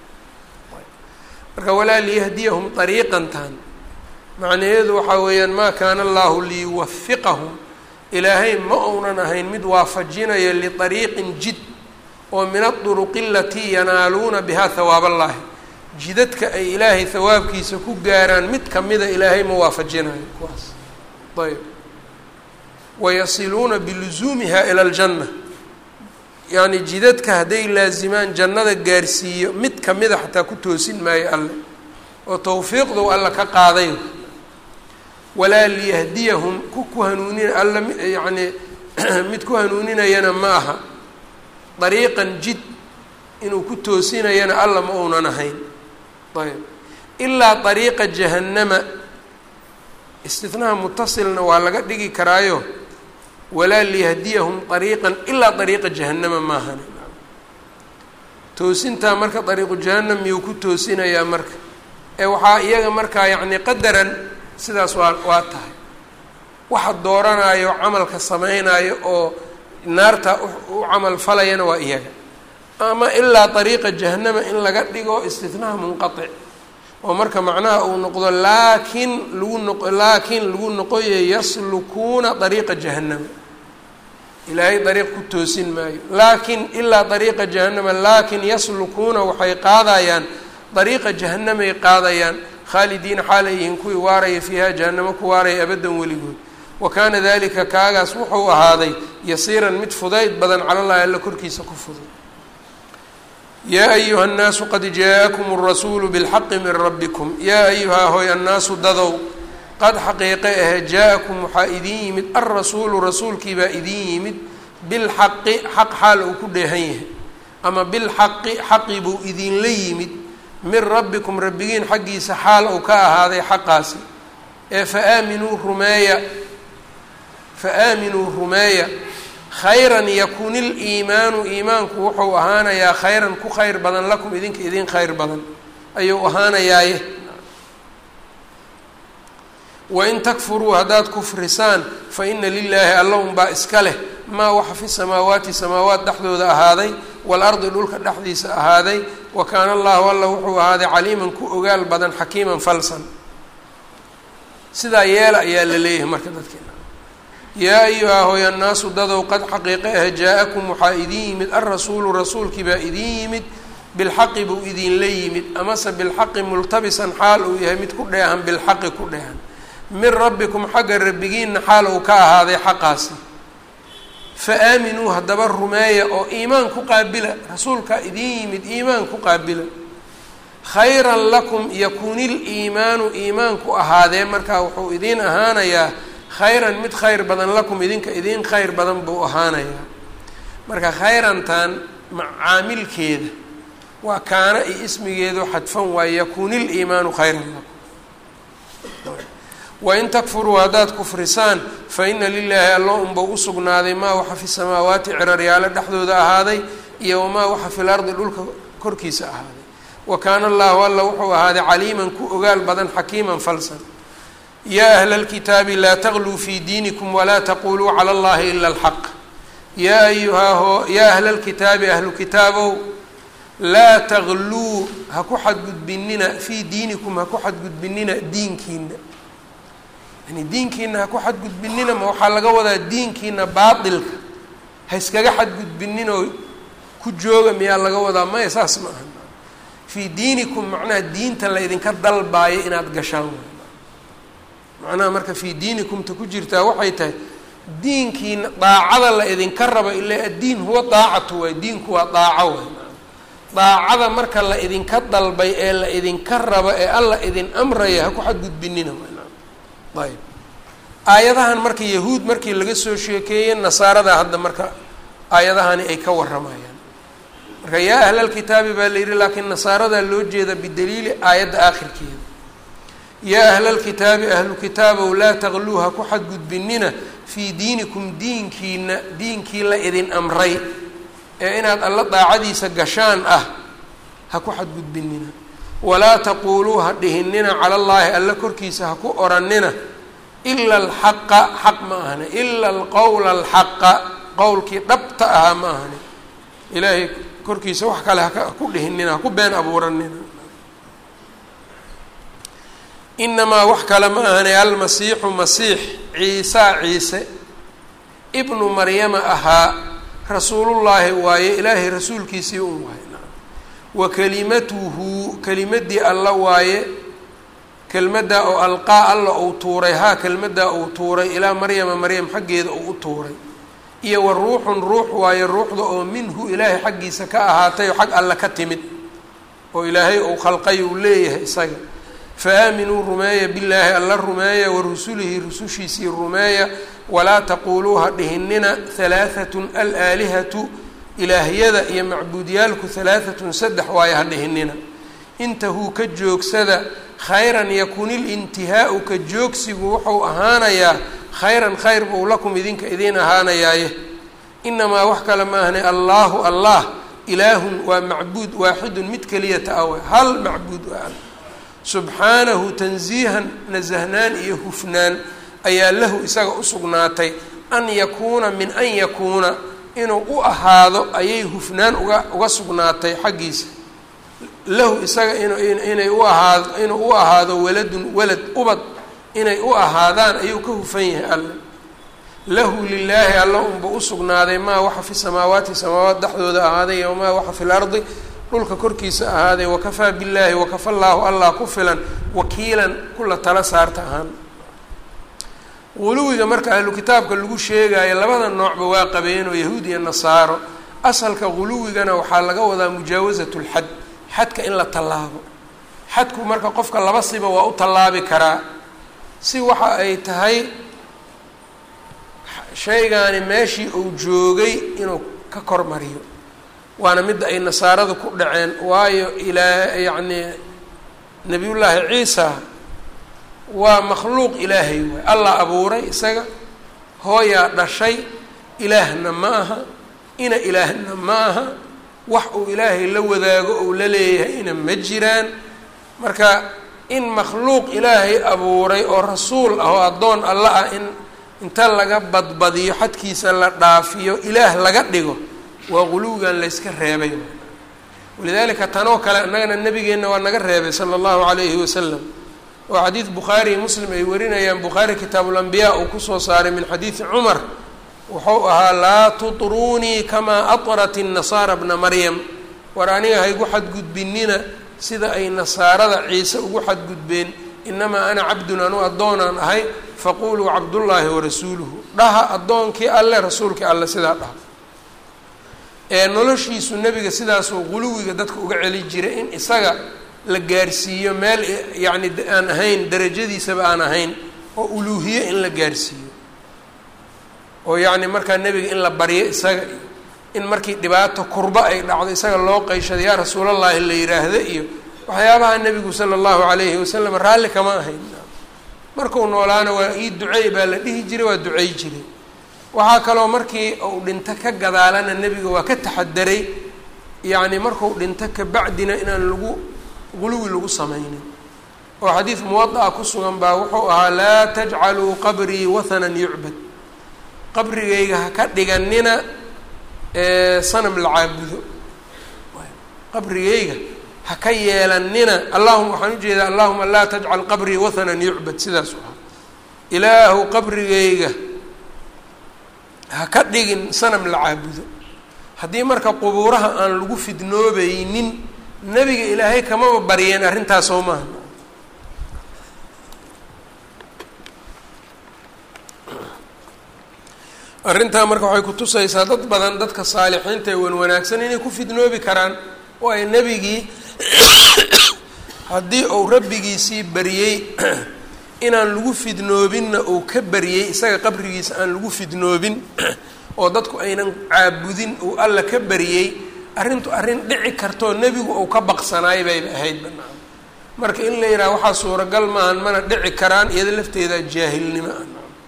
marka walaa liyahdiyahum dariiqantan macnaheedu waxaa weeyaan maa kaana allahu liyuwafiqahum ilaahay ma uunan ahayn mid waafajinaya liariiqin jid oo min aduruqi alatii yanaaluuna bihaa hawaab allahi jidadka ay ilaahay hawaabkiisa ku gaaraan mid kamida ilaahay ma waafajinayo kuwaas ayb wayasiluuna bilusuumiha ila aljanna yacni jidadka hadday laazimaan jannada gaarsiiyo mid kamida xataa ku toosin maayo alle oo tawfiiqdow alla ka qaaday walaa liyahdiyahum ku ku hanuunin alla yacni mid ku hanuuninayana ma aha dariiqan jid inuu ku toosinayana alla ma uunan ahayn ayb ilaa dariiqa jahannama istinaha mutasilna waa laga dhigi karaayo walaa liyahdiyahum dariiqan ilaa dariiqa jahannama maahan toosintaa marka dariiqu jahannam miyuu ku toosinayaa marka ee waxaa iyaga markaa yacni qadaran sidaas waa waa tahay waxa dooranayo camalka samaynayo oo naarta u camal falayana waa iyaga ama ilaa dariiqa jahannama in laga dhigo istinaha munqatic oo marka macnaha uu noqdo laakin lagu noq laakiin lagu noqoye yaslukuuna dariiqa jahannama ilaahay dariiq ku toosin maayo laakin ilaa dariiqa jahannama laakin yaslukuuna waxay qaadayaan dariiqa jahanamay qaadayaan khaalidiina xaalay yihiin kuwii waaraya fiiha jahannamo ku waaraya abaddan weligood wa kaana dalika kaagaas wuxuu ahaaday yasiiran mid fudayd badan cala llahi alla korkiisa ku fudud yaa ayuha nnaasu qad jaa-akum alrasuulu bilxaqi min rabbikum yaa ayuhaa hoy annaasu dadow qad xaqiiqe ahe jaa-akum waxaa idin yimid alrasuulu rasuulkii baa idin yimid bilxaqi xaq xaal uu ku dheehan yahay ama bilxaqi xaqi buu idinla yimid min rabbikum rabbigiin xaggiisa xaal uu ka ahaaday xaqaasi ee fa aaminuu rumeeya fa aaminuu rumeeya khayran yakun iliimaanu iimaanku wuxuu ahaanayaa khayran ku khayr badan lakum idinka idin khayr badan ayuu ahaanayaaye wain takfuruu haddaad kufrisaan fa ina lilaahi alla unbaa iska leh maa waxa fi samaawaati samaawaat dhexdooda ahaaday waalardi dhulka dhexdiisa ahaaday wa kaana allahu alla wuxuu ahaaday caliiman ku ogaal badan xakiiman falsan sidaa yeela ayaa la leeyahay marka dadkeena yaa ayuha hooy annaasu dadow qad xaqiiqe ah jaa-akum waxaa idin yimid alrasuulu rasuulkii baa idin yimid bilxaqi buu idinla yimid amase bilxaqi multabisan xaal uu yahay mid ku dheehan bilxaqi ku dheehan min rabbikum xagga rabbigiinna xaal uu ka ahaaday xaqaasi fa aaminuu haddaba rumeeya oo iimaan ku qaabila rasuulkaa idin yimid iimaan ku qaabila khayran lakum yakunil iimaanu iimaanku ahaadee markaa wuxuu idiin ahaanayaa khayran mid khayr badan lakum idinka idiin khayr badan buu ahaanayaa marka khayrantan macaamilkeeda waa kaana iyo ismigeedu xadfan waaye yakunil iimaanu khayran lakum wain takfuruu haddaad kufrisaan fa ina lilaahi alla unba u sugnaaday maa waxa fi samaawaati ciraryaalo dhexdooda ahaaday iyo wamaa waxa fil ardi dhulka korkiisa ahaaday wa kaana allahu alla wuxuu ahaaday caliiman ku ogaal badan xakiiman falsan yaa ahla lkitaabi laa tagluu fii diinikum walaa taquluu cala allahi ila alxaq yaa ayuhaa yaa ahla lkitaabi ahlu kitaabow laa tagluu ha ku xadgudbinina fii diinikum ha ku xadgudbinina diinkiina yani diinkiina ha ku xadgudbinina ma waxaa laga wadaa diinkiina baatilka ha iskaga xadgudbininoo ku jooga miyaa laga wadaa maya saas ma aha fii diinikum macnaha diinta la ydinka dalbaayo inaad gashaan macnaha marka fii diinikumta ku jirtaa waxay tahay diinkiina daacada la idinka rabo ilaa addiin huwa daacatu waay diinku waa daaco waay daacada marka la idinka dalbay ee la idinka rabo ee alla idin amraya ha ku xadgudbinina ayb aayadahan marka yahuud markii laga soo sheekeeyey nasaarada hadda marka aayadahani ay ka waramayaan marka yaa ahlalkitaabi baa la yidhi laakiin nasaaradaa loo jeeda bidaliili aayadda aakhirkeeda yaa ahlalkitaabi ahlu kitaabow laa tagluu ha ku xadgudbinina fii diinikum diinkiina diinkii la idin amray ee inaad alla daacadiisa gashaan ah ha ku xadgudbinina walaa taquuluu ha dhihinina cala allaahi alla korkiisa ha ku oranina ila alxaqa xaq ma ahani ila alqowla alxaqa qowlkii dhabta ahaa ma ahani ilaahay korkiisa wax kale haka ku dhihinina haku been abuuranina inamaa wax kale ma ahani almasiixu masiix ciisaa ciise ibnu maryama ahaa rasuulullaahi waaye ilaahay rasuulkiisii un waaye wa kelimatuhu kelimadii alla waaye kelmaddaa oo alqaa alla uu tuuray haa kelmaddaa uu tuuray ilaa maryama maryam xaggeeda uu u tuuray iyo wa ruuxun ruux waaye ruuxda oo minhu ilaahay xaggiisa ka ahaatay oo xag alle ka timid oo ilaahay uu khalqay uu leeyahay isaga fa aaminuu rumeeya billaahi alla rumeeya wa rusulihi rusushiisii rumeeya walaa taquuluu ha dhihinina halaahatun alaalihatu ilaahyada iyo macbuudyaalku halaahatun saddex waaye ha dhihinina intahuu ka joogsada khayran yakunil intihaau ka joogsigu wuxuu ahaanayaa khayran khayr buu lakum idinka idiin ahaanayaaye inamaa wax kale ma ahne allaahu allah ilaahun waa macbuud waaxidun mid keliyata awe hal macbuud waa subxaanahu tansiihan nasahnaan iyo hufnaan ayaa lahu isaga usugnaatay an yakuuna min an yakuuna inuu u ahaado ayay hufnaan uga uga sugnaatay xaggiisa lahu isaga inay u ahaado inuu u ahaado waladun walad ubad inay u ahaadaan ayuu ka hufan yahay alle lahu lilaahi alla unba usugnaaday maa waxa fi samaawaati samaawaat dhexdooda ahaaday wamaa waxa fi lardi dhulka korkiisa ahaaday wakafaa billaahi wakafa llaahu allah ku filan wakiilan kula tala saarta ahaan guluwiga marka ahlu kitaabka lagu sheegayo labada noocba waa qabeenoo yahuud iyo nasaaro asalka guluwigana waxaa laga wadaa mujaawasat lxad xadka in la tallaabo xadku marka qofka laba siba waa u tallaabi karaa si waxa ay tahay shaygaani meeshii uu joogay inuu ka kormariyo waana midda ay nasaaradu ku dhaceen waayo ilaa yacni nebiyullaahi ciisa waa makhluuq ilaahay waay allah abuuray isaga hooyaa dhashay ilaahna ma aha ina ilaahna ma aha wax uu ilaahay la wadaago ou la leeyahayna ma jiraan marka in makhluuq ilaahay abuuray oo rasuul ah oo addoon alla ah in inta laga badbadiyo xadkiisa la dhaafiyo ilaah laga dhigo waa quluwigan layska reebay walidaalika tanoo kale innagana nebigeenna waa naga reebay sala allahu calayhi wasalam oo xadiid bukhaari iyo muslim ay warinayaan bukhaari kitaabulambiyaa uu kusoo saaray min xadiidi cumar wuxuu ahaa laa tutruunii kamaa atrat innasaara bna maryam war aniga haygu xadgudbinina sida ay nasaarada ciise ugu xadgudbeen inamaa ana cabdun anu addoonaan ahay faquluu cabdullaahi warasuuluhu dhaha addoonkii alle rasuulkii alle sidaa dhaha ee noloshiisu nebiga sidaasuu quluwiga dadka uga celi jiray in isaga la gaarsiiyo meel yacni aan ahayn darajadiisaba aan ahayn oo uluuhiye in la gaarsiiyo oo yacni markaa nebiga in la baryo isaga iyo in markii dhibaato kurba ay dhacdo isaga loo qeyshado yaa rasuulallaahi la yidhaahdo iyo waxyaabaha nebigu sala allahu calayhi wasalam raalli kama ahayn markuu noolaana waa ii duceey baa la dhihi jiray waa ducey jiray waxaa kaloo markii uu dhinto ka gadaalana nebiga waa ka taxadaray yacni markuu dhinto kabacdina inaan lagu guluwi lagu samaynin oo xadiid muwada-a ku sugan baa wuxuu ahaa laa tajcaluu qabrii wathanan yucbad qabrigayga ha ka dhiganina sanam la caabudo qabrigayga ha ka yeelanina allahuma waxaan ujeedaa allahuma laa tajcal qabrii wathanan yucbad sidaasu ahaa ilaahu qabrigayga ha ka dhigin sanam la caabudo haddii marka qubuuraha aan lagu fidnoobaynin nebiga ilaahay kamaba baryeen arrintaas oo maaha arrintaa marka waxay kutusaysaa dad badan dadka saalixiinta ee wan wanaagsan inay ku fidnoobi karaan waayo nebigii haddii uu rabbigiisii baryey inaan lagu fidnoobinna uu ka baryey isaga qabrigiisa aan lagu fidnoobin oo dadku aynan caabudin uu alla ka baryey arrintu arrin dhici kartoo nebigu uu ka baqsanaay bayba ahayd banaan marka in la yidhaha waxaa suuragal maahan mana dhici karaan iyada lafteeda jaahilnimo ah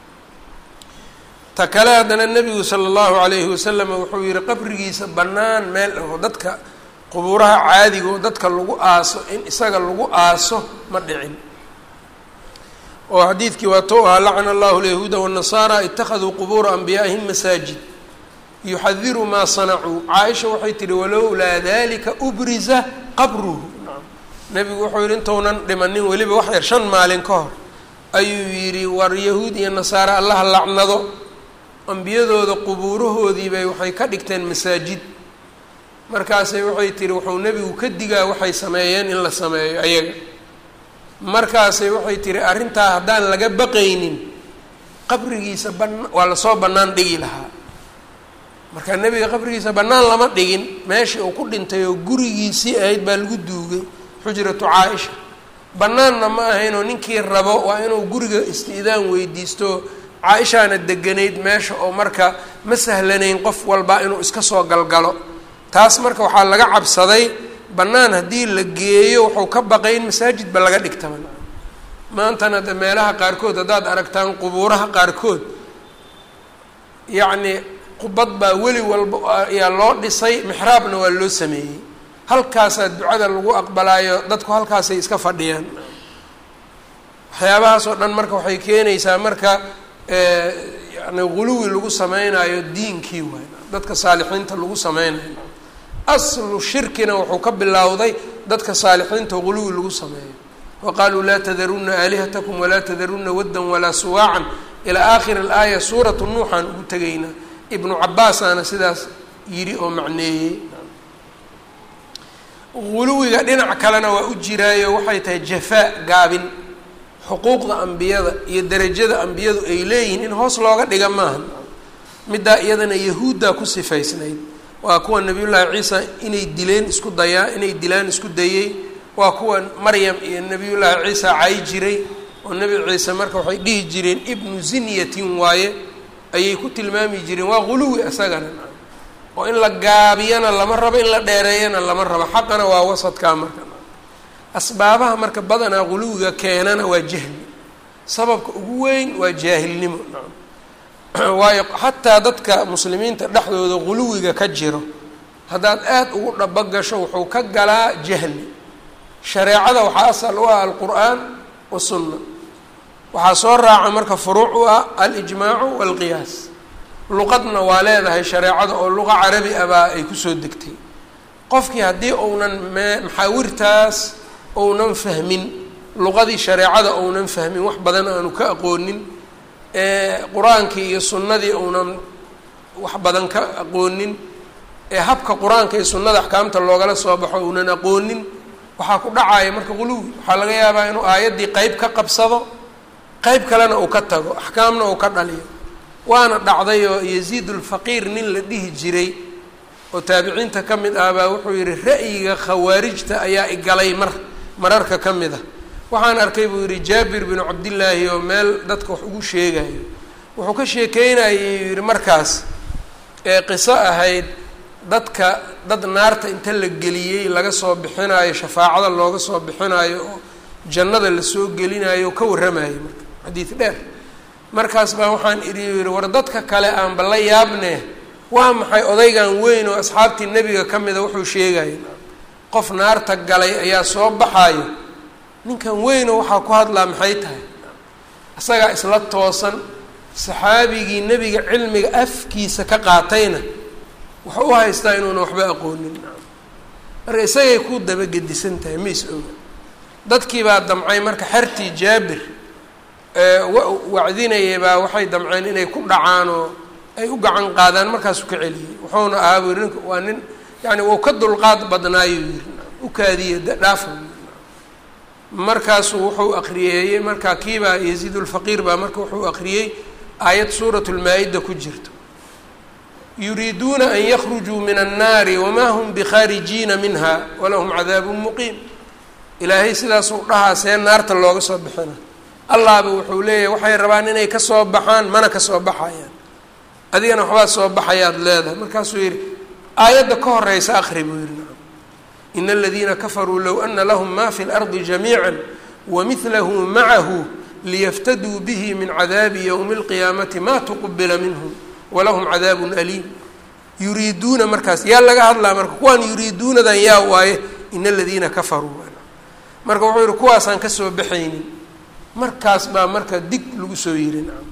ta kale haddana nebigu sala allahu calayhi wasalam wuxuu yihi qabrigiisa bannaan meel oo dadka qubuuraha caadiga oo dadka lagu aaso in isaga lagu aaso ma dhicin oo xadiidkii waa tou ahaa lacana allahu alyahuuda waannasaara ittakhaduu qubuura anbiyaa'ihim masaajid yuxadiru maa sanacuu caaisha waxay tihi walowlaa dalika ubriza qabruhu nebigu wuxuu yihi intounan dhimanin weliba wax yar shan maalin ka hor ayuu yidhi war yahuud iyo nasaare allaha lacnado ambiyadooda qubuurahoodiibay waxay ka dhigteen masaajid markaasay waxay tihi wuxuu nebigu ka digaa waxay sameeyeen in la sameeyo ayaga markaasay waxay tihi arrintaa haddaan laga baqaynin qabrigiisa ban waa lasoo bannaan dhigi lahaa marka nebiga qabrigiisa bannaan lama dhigin meeshii uu ku dhintay oo gurigiisii ahayd baa lagu duugay xujratu caa-isha bannaanna ma ahaynoo ninkii rabo waa inuu guriga isti'daan weydiisto caa-ishaana deganayd meesha oo marka ma sahlanayn qof walba inuu iska soo galgalo taas marka waxaa laga cabsaday bannaan haddii la geeyo wuxuu ka baqay in masaajidba laga dhigtaba maantana de meelaha qaarkood haddaad aragtaan qubuuraha qaarkood yacni qubad baa weli walba ayaa loo dhisay mixraabna waa loo sameeyey halkaasaa ducada lagu aqbalaayo dadku halkaasay iska fadhiyaan waxyaabahaas oo dhan marka waxay keenaysaa marka yani guluwi lagu sameynaayo diinkii waay dadka saalixiinta lagu sameynayo aslu shirkina wuxuu ka bilowday dadka saalixiinta guluwi lagu sameeyo wa qaaluu laa tadaruna aalihatakum walaa tadaruna waddan walaa suwaacan ilaa aakhiri alaaya suuratu nuuxaan ugu tegaynaa ibnu cabaasaana sidaas yidhi oo macneeyey guluwiga dhinac kalena waa u jiraayo waxay tahay jafaa gaabin xuquuqda ambiyada iyo derajada ambiyadu ay leeyihiin in hoos looga dhiga maaha middaa iyadana yahuuddaa ku sifaysnayd waa kuwa nabiyullaahi ciisa inay dileen isku dayaa inay dilaan isku dayey waa kuwa maryam iyo nabiyullaahi ciisa cay jiray oo nebi ciise marka waxay dhihi jireen ibnu zinyatin waaye ayay ku tilmaami jireen waa guluwi isagana oo in la gaabiyana lama rabo in la dheereeyana lama rabo xaqana waa wasadkaa marka asbaabaha marka badanaa guluwiga keenana waa jahli sababka ugu weyn waa jaahilnimo waayo xataa dadka muslimiinta dhexdooda guluwiga ka jiro haddaad aada ugu dhabo gasho wuxuu ka galaa jahli shareecada waxaa asal u ah alqur'aan wasunna waxaa soo raaca marka furuuc u ah alijmaacu waalqiyaas luqadna waa leedahay shareecada oo luqa carabi ah baa ay kusoo degtay qofkii haddii uunan me maxaawirtaas ounan fahmin luqadii shareecada uunan fahmin wax badan aanu ka aqoonin qur-aankii iyo sunnadii uunan wax badan ka aqoonin ee habka qur-aanka iyo sunnada axkaamta loogala soo baxo uunan aqoonin waxaa ku dhacaya marka quluwi waxaa laga yaabaa inuu aayaddii qeyb ka qabsado qeyb kalena uu ka tago axkaamna uu ka dhaliyo waana dhacday oo yaziid ulfaqiir nin la dhihi jiray oo taabiciinta ka mid ah baa wuxuu yihi ra'yiga khawaarijta ayaa igalay mar mararka ka mid ah waxaan arkay buu yihi jaabir binu cabdillaahi oo meel dadka wax ugu sheegayo wuxuu ka sheekeynayay yihi markaas ee qiso ahayd dadka dad naarta inta la geliyey laga soo bixinayo shafaacada looga soo bixinayo oo jannada lasoo gelinayo oo ka warramayo marka xadiid dheer markaas baa waxaan idhi yihi war dadka kale aanba la yaabne waa maxay odaygan weyn oo asxaabtii nebiga ka mida wuxuu sheegaya qof naarta galay ayaa soo baxayo ninkan weynoo waxaa ku hadlaa maxay tahay isagaa isla toosan saxaabigii nebiga cilmiga afkiisa ka qaatayna wuxuu u haystaa inuuna waxba aqoonin marka isagay ku dabagedisan tahay ma is oga dadkii baa damcay marka xertii jaabir wacdinayay baa waxay damceen inay ku dhacaan oo ay u gacan qaadaan markaasuu ka celiyey wuxuuna ahaa buu yiri waa nin yani wuu ka dulqaad badnaayuu yiri u kaadiye dhaafa markaasuu wuxuu akriyeeyey markaa kiibaa yaziid ulfaqiir baa marka wuxuu akriyey aayad suurat lmaa-ida ku jirto yuriiduuna an yakhrujuu min annaari wamaa hum bikhaarijiina minha walahum cadaabun muqiim ilaahay sidaasuu dhahaa see naarta looga soo bixina allahba wuxuu leeyahay waxay rabaan inay kasoo baxaan mana kasoo baxayaan adigana waxbaa soo baxayaad leedahay markaasuu yihi aayadda ka horeysa akri buu yihi in aladiina kafaruu low ana lahm ma fi اlardi jamiica wamidlahu macahu liyaftaduu bihi min cadaabi ywmi اlqiyaamati ma tuqbila minhm walahum cadaabun aliim yuriiduuna markaas yaa laga hadlaa marka kuwaan yuriiduunadan yaa waaye in aladiina kafaruu marka wuxuu yihi kuwaasaan kasoo baxaynin markaas baa marka dig lagu soo yiri nacam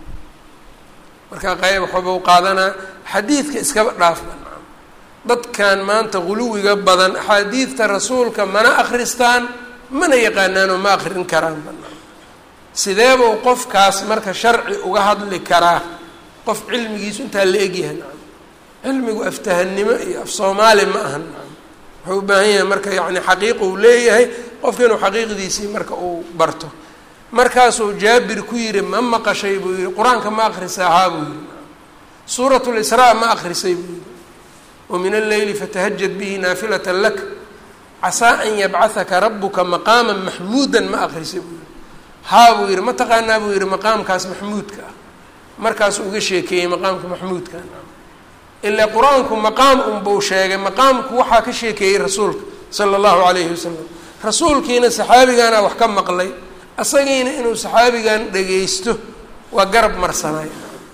marka qayb waxba u qaadanaa xadiidka iskaba dhaafba nacam dadkan maanta guluwiga badan axaadiidta rasuulka mana akristaan mana yaqaanaanoo ma akrin karaanba nacam sideebuu qofkaas marka sharci uga hadli karaa qof cilmigiisu intaa la egyahay nacam cilmigu aftahannimo iyo af soomaali ma aha nacam wuxuu u baahan yahay marka yacni xaqiiqa uu leeyahay qofka inuu xaqiiqdiisii marka uu barto markaasuu jaabir ku yihi ma maqashay buu yihi qur-aanka ma akrisay ahaa buu yihi suurat lisraa ma akrisay buu yihi wamin alleyli fatahajad bihi naafilata lak casaa an yabcahaka rabuka maqaama maxmuudan ma akrisay buu yihi haa buu yihi ma taqaanaa buu yihi maqaamkaas maxmuudka ah markaasuu uga sheekeeyey maqaamka maxmuudka ilaa qur-aanku maqaam unbuu sheegay maqaamku waxaa ka sheekeeyey rasuulka sala allahu calayhi wasalam rasuulkiina saxaabigaana wax ka maqlay asagiina inuu saxaabigan dhagaysto waa garab marsanay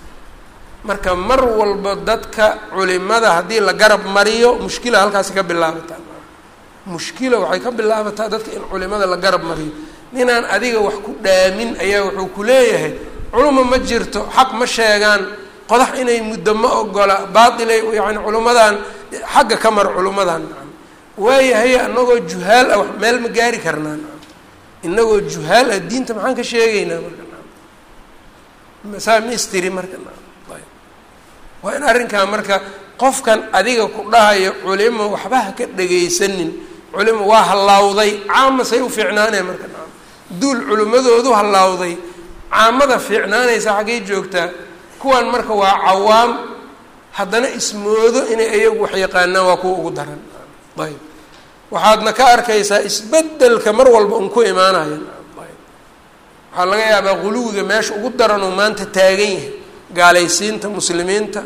marka mar walba dadka culimada haddii la garab mariyo mushkila halkaasi ka bilaabataa mushkila waxay ka bilaabataa dadka in culimada la garab mariyo ninaan adiga wax ku dhaamin ayaa wuxuu ku leeyahay culuma ma jirto xaq ma sheegaan qodax inay muddo ma ogola baatilay yani culimmadan xagga ka mar culimmadan waayahay anagoo juhaal ah meel ma gaari karnaa inagoo juhaal ah diinta maxaan ka sheegaynaa marka saa ma istiri marka waa in arrinkaa marka qofkan adiga ku dhahayo culimo waxba ha ka dhagaysanin culimo waa hallawday caama say u fiicnaanaya marka duul culimmadoodu hallawday caamada fiicnaanaysa xaggay joogtaa kuwan marka waa cawaam haddana ismoodo inay iyagu wax yaqaanaan waa kuwa ugu daran ayb waxaadna ka arkaysaa isbedelka mar walba un ku imaanaya waxaa laga yaabaa guluwiga meesha ugu daranoo maanta taagan yahay gaalaysiinta muslimiinta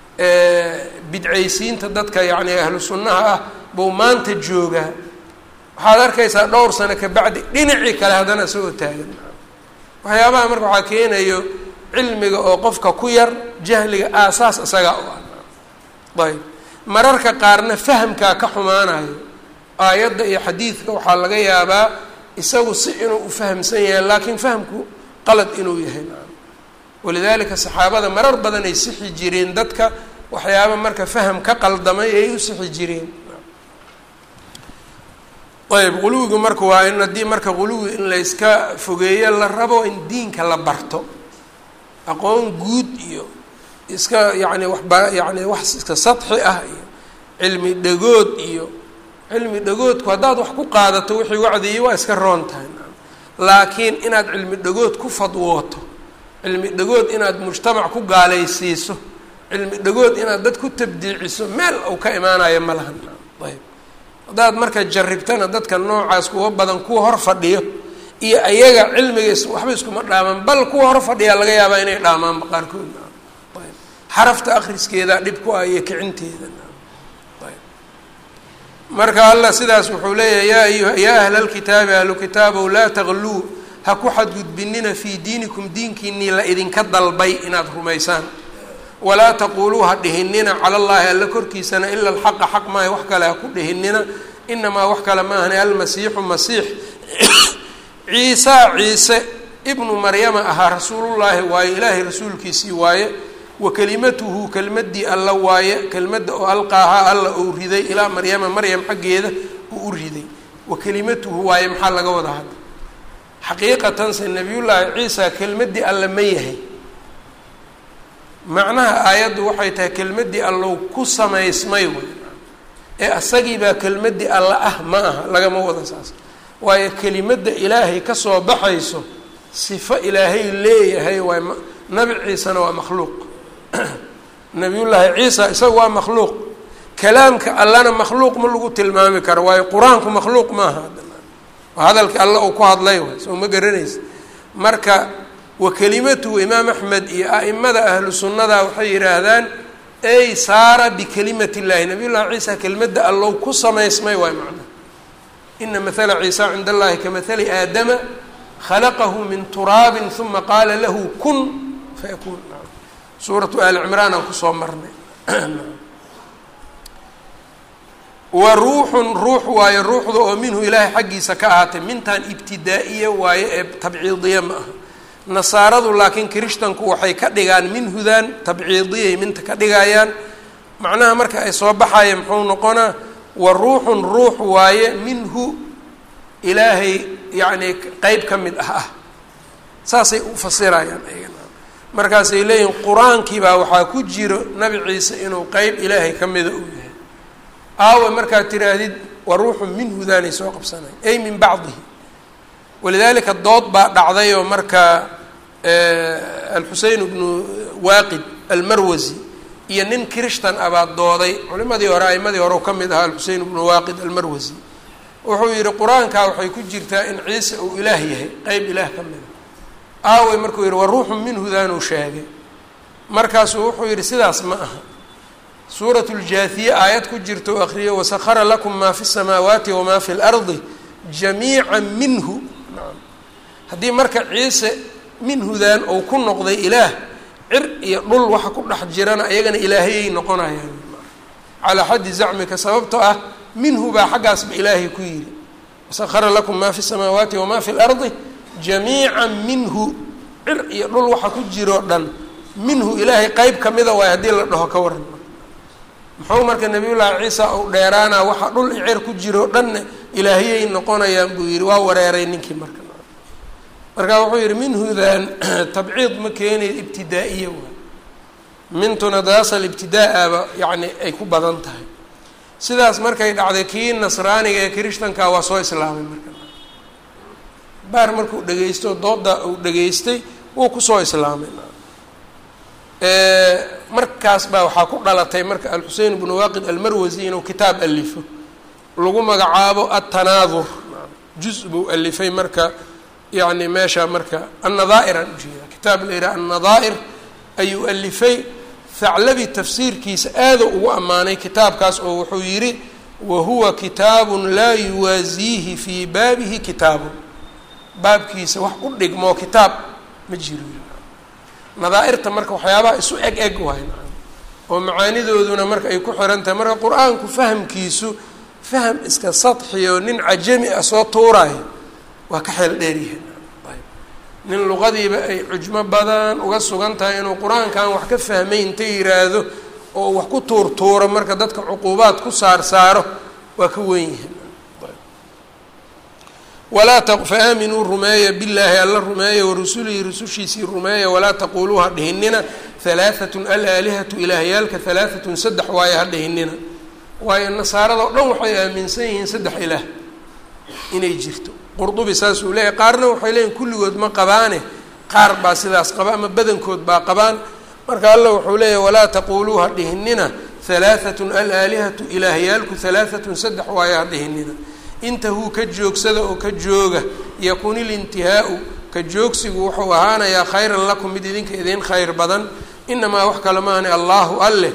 bidcaysiinta dadka yacni ahlu sunnaha ah buu maanta joogaa waxaad arkaysaa dhowr sano kabacdi dhinacii kale haddana isagoo taagan waxyaabaha marka waxaa keenayo cilmiga oo qofka ku yar jahliga aasaas isagaa u ah ayb mararka qaarna fahamkaa ka xumaanayo aayadda iyo xadiidka waxaa laga yaabaa isagu si inuu u fahamsan yahay laakiin fahamku qalad inuu yahay walidaalika saxaabada marar badan ay sixi jireen dadka waxyaaba marka faham ka qaldamay ay u sixi jireen ayb quluwigu marka waa in haddii marka quluwi in layska fogeeyo la rabo in diinka la barto aqoon guud iyo iska yacni waxba yacni wax iska sadxi ah iyo cilmi dhagood iyo cilmi dhagoodku haddaad wax ku qaadato wixii wacdiyay waa iska roon tahay laakiin inaad cilmi dhagood ku fadwooto cilmi dhagood inaad mujtamac ku gaalaysiiso cilmi dhagood inaad dad ku tabdiiciso meel uu ka imaanayo ma lahan ayb haddaad marka jarribtana dadka noocaas kuwa badan kuwa hor fadhiyo iyo ayaga cilmiga waxba iskuma dhaamaan bal kuwa hor fadhiyaa laga yaabaa inay dhaamaanba qaarkood ayb xarafta akriskeedaa dhib ku ah iyo kicinteeda ayb marka allah sidaas wuxuu leeyahay yaa ayuha yaa ahla lkitaabi ahlu kitaabow laa tagluu ha ku xadgudbinina fii diinikum diinkiinii la idinka dalbay inaad rumaysaan walaa taquuluu ha dhihinina cala allaahi alla korkiisana ila alxaqa xaq maaha wax kale ha ku dhihinina inamaa wax kale maahane almasiixu masiix ciisaa ciise ibnu maryama ahaa rasuulullaahi waaye ilaahay rasuulkiisii waaye wa kelimatuhu kelmaddii alla waaye kelmadda oo alqaahaa alla uu riday ilaa maryama maryam xaggeeda uu u riday wa kelimatuhu waaye maxaa laga wada hadda xaqiiqatanse nabiyullaahi ciisa kelmaddii alla ma yahay macnaha aayaddu waxay tahay kelmaddii allow ku samaysmay way ee asagiibaa kelmaddii alla ah ma aha lagama wada saas waayo kelimadda ilaahay kasoo baxayso sifo ilaahay leeyahay waay nabi ciisena waa makhluuq nabiyullaahi ciisa isaga waa makhluuq kalaamka allana makhluuq ma lagu tilmaami karo waayo qur-aanku makhluuq maaha waa hadalka alla uu ku hadlay waay soo ma garanaysa marka wa kelimatuhu imaam axmed iyo a'imada ahlu sunnada waxay yidhaahdaan ey saara bikelimat illahi nabiy llahi ciisa kelimadda allow ku samaysmay waay macnaha ina mahala ciisa cinda allahi kamahali aadama khalaqahu min turaabin uma qaala lahu kun fayakuun suuratu ali cimraan aan kusoo marnay wa ruuxun ruux waaye ruuxda oo minhu ilaahay xaggiisa ka ahaatay mintan ibtidaa'iya waaye ee tabciidiya ma aha nasaaradu laakiin kirishtanku waxay ka dhigaan minhudan tabciidiyay minta ka dhigayaan macnaha marka ay soo baxaya muxuu noqonaa wa ruuxun ruux waaye minhu ilaahay yacni qeyb ka mid ah ah saasay u fasirayaan ayagana markaasay leeyihin qur-aankii baa waxaa ku jiro nabi ciise inuu qeyb ilaahay ka mida uu yahay aawe markaad tiraahdid wa ruuxun minhudaanay soo qabsanayn ay min bacdihi walidaalika dood baa dhacday oo marka alxusein bnu waaqid almarwasi iyo nin kirishtan abaa dooday culimadii hore aimadii hore ka mid ahaa alxusein bnu waaqid almarwasi wuxuu yihi qur-aankaa waxay ku jirtaa in ciise uu ilaah yahay qeyb ilaah ka mida aawey markuu yihi wa ruuxun minhudaanuu sheegay markaasuu wuxuu yihi sidaas ma aha suurat ljaathiye aayad ku jirta u akriyo wasahara lakum maa fi samaawaati wamaa fi lardi jamiica minhu haddii marka ciise minhudan ou ku noqday ilaah cir iyo dhul waxa ku dhex jirana ayagana ilaahayay noqonayaan calaa xaddi zacmika sababtoo ah minhu baa xaggaasba ilaahay ku yidhi wasahara lakum maa fi samaawaati wamaa fi lardi jamiica minhu cir iyo dhul waxa ku jiroo dhan minhu ilaahay qeyb ka mida waay haddii la dhaho ka waran muxuu marka nabiyullaahi ciisa uu dheeraanaa waxa dhul i cir ku jiroo dhanna ilaahiyay noqonayaan buu yidhi waa wareeray ninkii marka markaa wuxuu yihi minhudan tabciid ma keenay ibtidaa'iya waay mintuna daasal ibtidaa-aba yacni ay ku badan tahay sidaas markay dhacday kii nasraaniga ee kirishtanka waa soo islaamay marka baar markuu dhegeysto dooda uu dhegeystay wuu kusoo islaamay markaas baa waxaa ku dhalatay marka alxusein bnu waaqid almarwasi inuu kitaab alifo lagu magacaabo atanaadur juz buu alifay marka yani meesha marka annadaa'ir aan ujeeda kitaab la yidhaha annadaa'ir ayuu alifay thaclabi tafsiirkiisa aada ugu ammaanay kitaabkaas oo wuxuu yidhi wa huwa kitaabun laa yuwaasiihi fii baabihi kitaabun baabkiisa wax u dhigmoo kitaab ma jiro nadaa'irta marka waxyaabaha isu eg eg waay oo macaanidooduna marka ay ku xiran tahay marka qur-aanku fahamkiisu faham iska sadxiyo nin cajami ah soo tuuraayo waa ka xeel dheeryahay ayb nin luqadiiba ay cujmo badan uga sugan tahay inuu qur-aankan wax ka fahmay inta yiraahdo oo wax ku tuurtuuro marka dadka cuquubaad ku saar saaro waa ka wen yahay walaa fa aaminuu rumeeya billaahi alla rumeeya warusulihi rusushiisii rumeeya walaa taquuluu ha dhihinina halaaatun alaalihatu ilaahyaalka halaaatun saddex waaye ha dhihinina waayo nasaarada o dhan waxay aaminsan yihiin saddex ilaah inay jirto qurdubi saasuu leeyahy qaarna waxay leeyihin kulligood ma qabaane qaar baa sidaas qaba ama badankood baa qabaan marka alla wuxuu leeyahy walaa taquuluu ha dhihinina halaaatun alaalihatu ilaahyaalku halaaatun saddex waaye ha dhihinina intahuu ka joogsada oo ka jooga yakun ilintihaau ka joogsigu wuxuu ahaanayaa khayran lakum mid idinka idin khayr badan inamaa wax kale maahane allahu alleh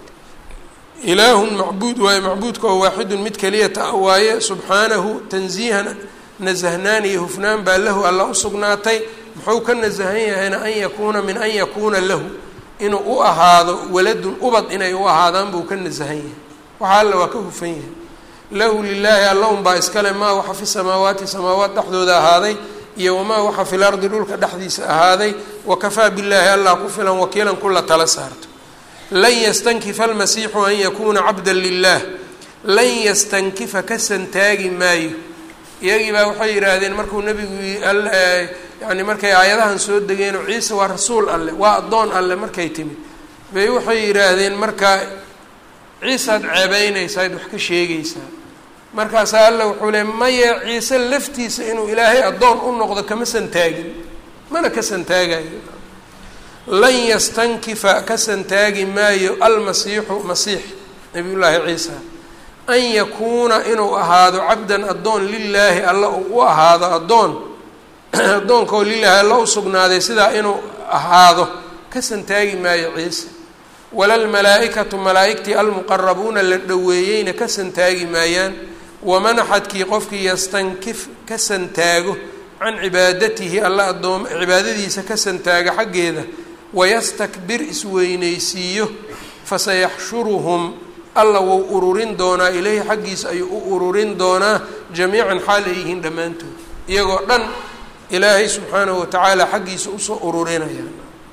ilaahun macbuud waaye macbuudka oo waaxidun mid keliyata waaye subxaanahu tansiihan nasahnaan iyo hufnaan baa lahu alla u sugnaatay muxuu ka nasahan yahayna an yakuuna min an yakuuna lahu inuu u ahaado waladun ubad inay u ahaadaan buu ka nasahan yahay waxa alla waa ka hufan yahay lahu lilaahi alla unbaa iskale maa waxa fi samaawaati samaawaat dhexdooda ahaaday iyo wamaa waxa fi lardi dhulka dhexdiisa ahaaday wakafaa billaahi allah ku filan wakiilan kula tala saarto lan yastankifa almasiixu an yakuuna cabdan lilah lan yastankifa ka santaagi maayo iyagii baa waxay yidhaahdeen markuu nebigu yani markay aayadahan soo degeenoo ciise waa rasuul alleh waa addoon alleh markay timid bay waxay yidhaahdeen marka ciisaad ceebeynaysaa ad wax ka sheegaysaa markaasaa alla wuxuu le maye ciise laftiisa inuu ilaahay addoon u noqdo kama santaagin mana ka santaagayo lan yastankifa ka santaagi maayo almasiixu masiix nabiyullaahi ciisa an yakuuna inuu ahaado cabdan addoon lilaahi alla uu u ahaado addoon addoonkaoo lilaahi alla u sugnaaday sidaa inuu ahaado ka santaagi maayo ciise walalmalaa-ikatu malaa-igtii almuqarabuuna la dhoweeyeyna ka santaagi maayaan waman axadkii qofkii yastankif ka santaago can cibaadatihi alla addoom cibaadadiisa ka santaaga xaggeeda wayastakbir isweynaysiiyo fasayaxshuruhum alla wou ururin doonaa ileyhi xaggiisa ayuu u ururin doonaa jamiican xaal ay yihiin dhammaantood iyagoo dhan ilaahay subxaanahu watacaala xaggiisa usoo ururinaya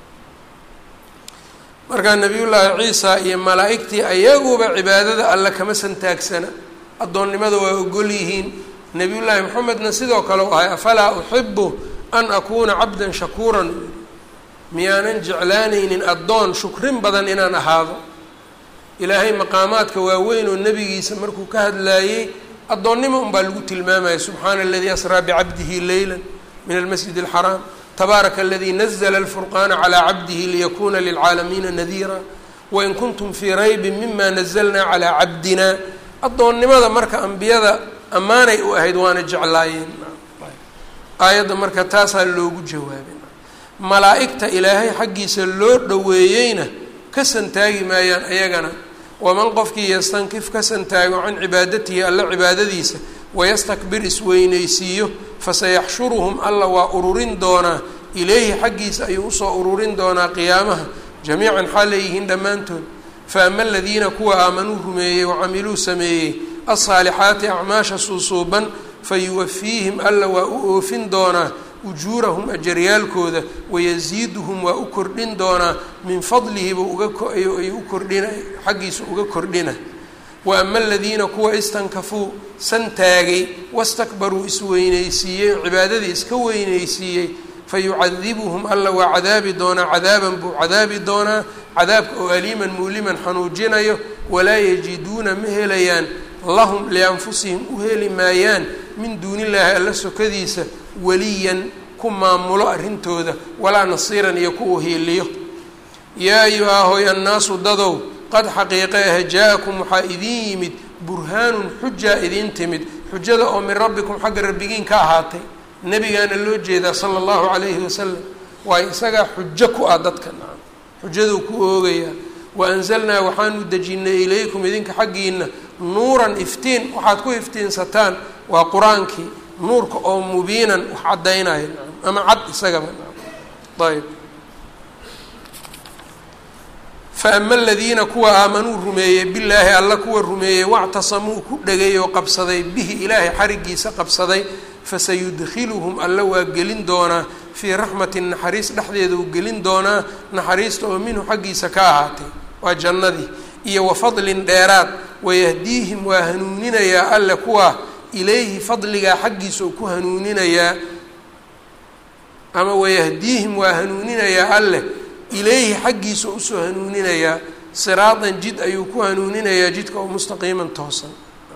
markaa nabiyullaahi ciisa iyo malaa-igtii ayaguba cibaadada alle kama santaagsana addoonnimada waa ogol yihiin nabiyullaahi maxamedna sidoo kale u ahay afalaa uxibu an akuuna cabdan shakuuran miyaanan jeclaanaynin addoon shukrin badan inaan ahaado ilaahay maqaamaadka waaweyn oo nebigiisa markuu ka hadlaayey addoonnimo unbaa lagu tilmaamaya subxaana aladii asraa bicabdihi leyla min almasjid alxaraam tabaaraka aladii nazla alfurqaana calaa cabdihi liyakuna lilcaalamiina nadiira wain kuntum fii raybin mima nazalnaa calaa cabdina addoonnimada marka ambiyada ammaanay u ahayd waana jeclaayeen aayadda marka taasaa loogu jawaabay malaa-igta ilaahay xaggiisa loo dhoweeyeyna ka santaagi maayaan ayagana waman qofkii yastankif ka santaago can cibaadatihi alla cibaadadiisa wayastakbir isweynaysiiyo fasayaxshuruhum alla waa ururin doonaa ileyhi xaggiisa ayuu usoo ururin doonaa qiyaamaha jamiican xaal leeyihiin dhammaantood fa ama aladiina kuwa aamanuu rumeeyey wacamiluu sameeyey alsaalixaati acmaasha suusuuban fayuwafiihim alla waa u oofin doonaa ujuurahum ajaryaalkooda wayasiiduhum waa u kordhin doonaa min fadlihiba ugaayuu u kordhina xaggiisa uga kordhina wa ama aladiina kuwa istankafuu santaagay wastakbaruu isweynaysiiyey oo cibaadadii iska weynaysiiyey fayucadibuhum alla waa cadaabi doonaa cadaaban buu cadaabi doonaa cadaabka oo aliiman muuliman xanuujinayo walaa yajiduuna ma helayaan lahum lianfusihim u heli maayaan min duunillaahi alla sokadiisa waliyan ku maamulo arrintooda walaa nasiiran iyo ku uhiiliyo yaa ayuhaa hoy annaasu dadow qad xaqiiqe ah jaa-akum waxaa idiin yimid burhaanun xujaa idiin timid xujada oo min rabbikum xagga rabbigiin ka ahaatay nebigaana loo jeedaa sala allahu calayhi wasalam waayo isagaa xujo ku ah dadka nacam xujaduu ku oogayaa wa anzalnaa waxaanu dejinnay ilaykum idinka xaggiina nuuran iftiin waxaad ku iftiinsataan waa qur-aankii nuurka oo mubiinan wax caddaynaya nacam ama cad isagaba nacam ayb fa ama aladiina kuwa aamanuu rumeeyey billaahi alla kuwa rumeeyey wactasamuu ku dhegay oo qabsaday bihi ilaahay xarigiisa qabsaday fasayudkiluhum alla waa gelin doonaa fii raxmatin naxariis dhexdeeda uu gelin doonaa naxariista oo minhu xaggiisa ka ahaatay waa jannadii iyo wa fadlin dheeraad wayahdiihim waa hanuuninayaa alle kuwaa ilayhi fadligaa xaggiisa uu ku hanuuninayaa ama wayahdiihim waa hanuuninayaa alleh ilayhi xaggiisa usoo hanuuninayaa siraatan jid ayuu ku hanuuninayaa jidka oo mustaqiiman toosan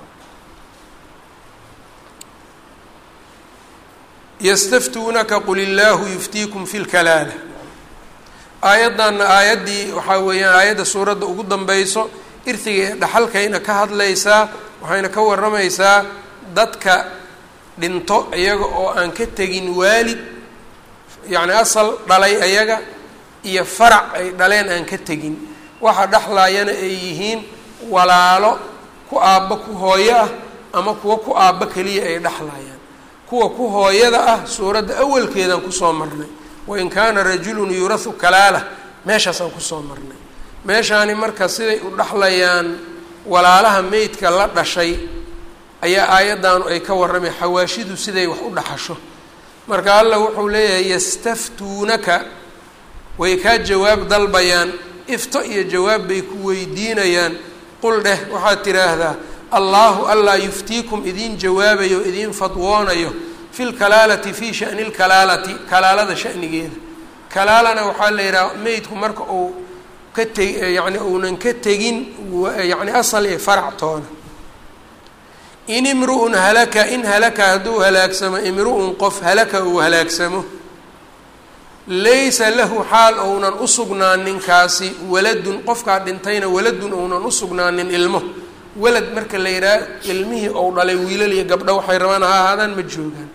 yastaftuunaka qul illaahu yuftiikum fi lkalaala aayaddanna aayaddii waxaa weeyaan aayadda suuradda ugu danbeyso irtiga ee dhaxalkayna ka hadlaysaa waxayna ka warramaysaa dadka dhinto iyaga oo aan ka tegin waalid yacni asal dhalay ayaga iyo farac ay dhaleen aan ka tegin waxa dhexlaayana ay yihiin walaalo ku aabba ku hooyo ah ama kuwa ku aabba keliya ay dhexlaayaan kuwa ku hooyada ah suuradda awalkeedaan kusoo marnay wain kaana rajulun yurahu kalaala meeshaasaan kusoo marnay meeshaani marka siday u dhexlayaan walaalaha meydka la dhashay ayaa aayaddaanu ay ka warramay xawaashidu siday wax u dhaxasho marka allah wuxuu leeyahay yastaftuunaka way kaa jawaab dalbayaan ifto iyo jawaab bay ku weydiinayaan qul dheh waxaad tidhaahdaa allaahu allaa yuftiikum idiin jawaabayo idiin fadwoonayo fi lkalaalati fii shani lkalaalati kalaalada shanigeeda kalaalana waxaa la yidhaha meydku marka uu ka teg yacni uunan ka tegin yacni asal iyo farac toona in imru'un halaka in halaka hadduu halaagsamo imru'un qof halaka uu halaagsamo laysa lahu xaal ounan u sugnaanin kaasi waladun qofkaa dhintayna waladun ounan u sugnaanin ilmo walad marka la yidhaha ilmihii ou dhalay wiilal iyo gabdho waxay rabaan ha ahaadaan ma joogaan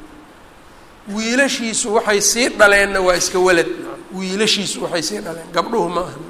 wiilashiisu waxay sii dhaleenna waa iska walad wiilashiisu waxay sii dhaleen gabdhuhu ma aha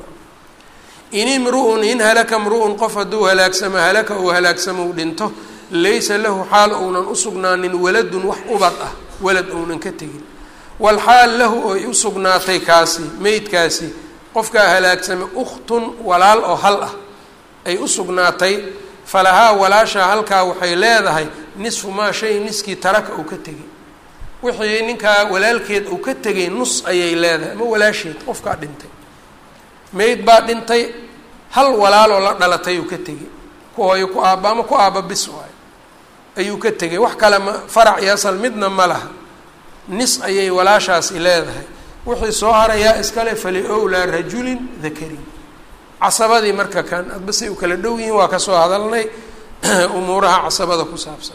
in imru'un in halaka mru'un qof hadduu halaagsamo halaka uu halaagsamo u dhinto laysa lahu xaal ounan u sugnaanin waladun wax ubad ah walad ounan ka tegin walxaal lahu oy u sugnaatay kaasi meydkaasi qofkaa halaagsame ukhtun walaal oo hal ah ay u sugnaatay falahaa walaashaa halkaa waxay leedahay nisfu maa shay niskii taraka uu ka tegay wixii ninkaa walaalkeed uu ka tegay nus ayay leedahay ama walaasheed qofkaa dhintay meyd baa dhintay hal walaaloo la dhalatay uu ka tegay ku hooyo ku aabba ama ku aabba bis waayo ayuu ka tegay wax kale ma farac iyo asal midna ma laha nis ayay walaashaasi leedahay wixii soo harayaa iskale fali owlaa rajulin dakarin casabadii marka kan adba say u kala dhow yihiin waa kasoo hadalnay umuuraha casabada ku saabsan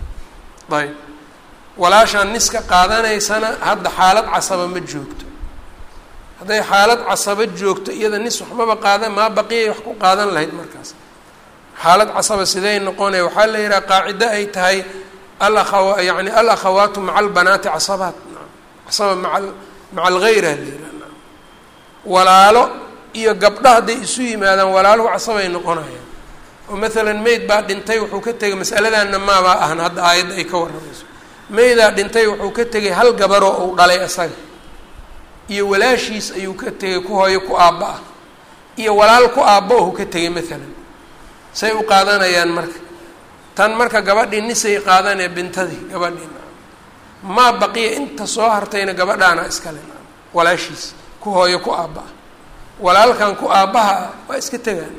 ayb walaashaan niska qaadanaysana hadda xaalad casaba ma joogto hadday xaalad casaba joogto iyada nis waxmaba qaadan maa baqiyay wax ku qaadan lahayd markaas xaalad casaba siday noqonaya waxaa la yidhaha qaacido ay tahay alakhawa yani alakhawaatu maca albanaati casabaat casaba maa maca algayra la yidhaha walaalo iyo gabdho hadday isu yimaadaan walaaluhu casabay noqonayaan oo maalan meyd baa dhintay wuxuu ka tegay masaladanna maabaa ahan hadda aayadda ay ka warramayso meydaa dhintay wuxuu ka tegay hal gabaroo uu dhalay isaga iyo walaashiis ayuu ka tegay ku hooyo ku aabba ah iyo walaal ku aabba ohu ka tegay maalan say u qaadanayaan marka tan marka gabadhii nisay qaadanee bintadii gabadhii maa baqiya inta soo hartayna gabadhaana iskale walaashiis ku hooyo ku aabba ah walaalkan ku aabbaha ah waa iska tegaan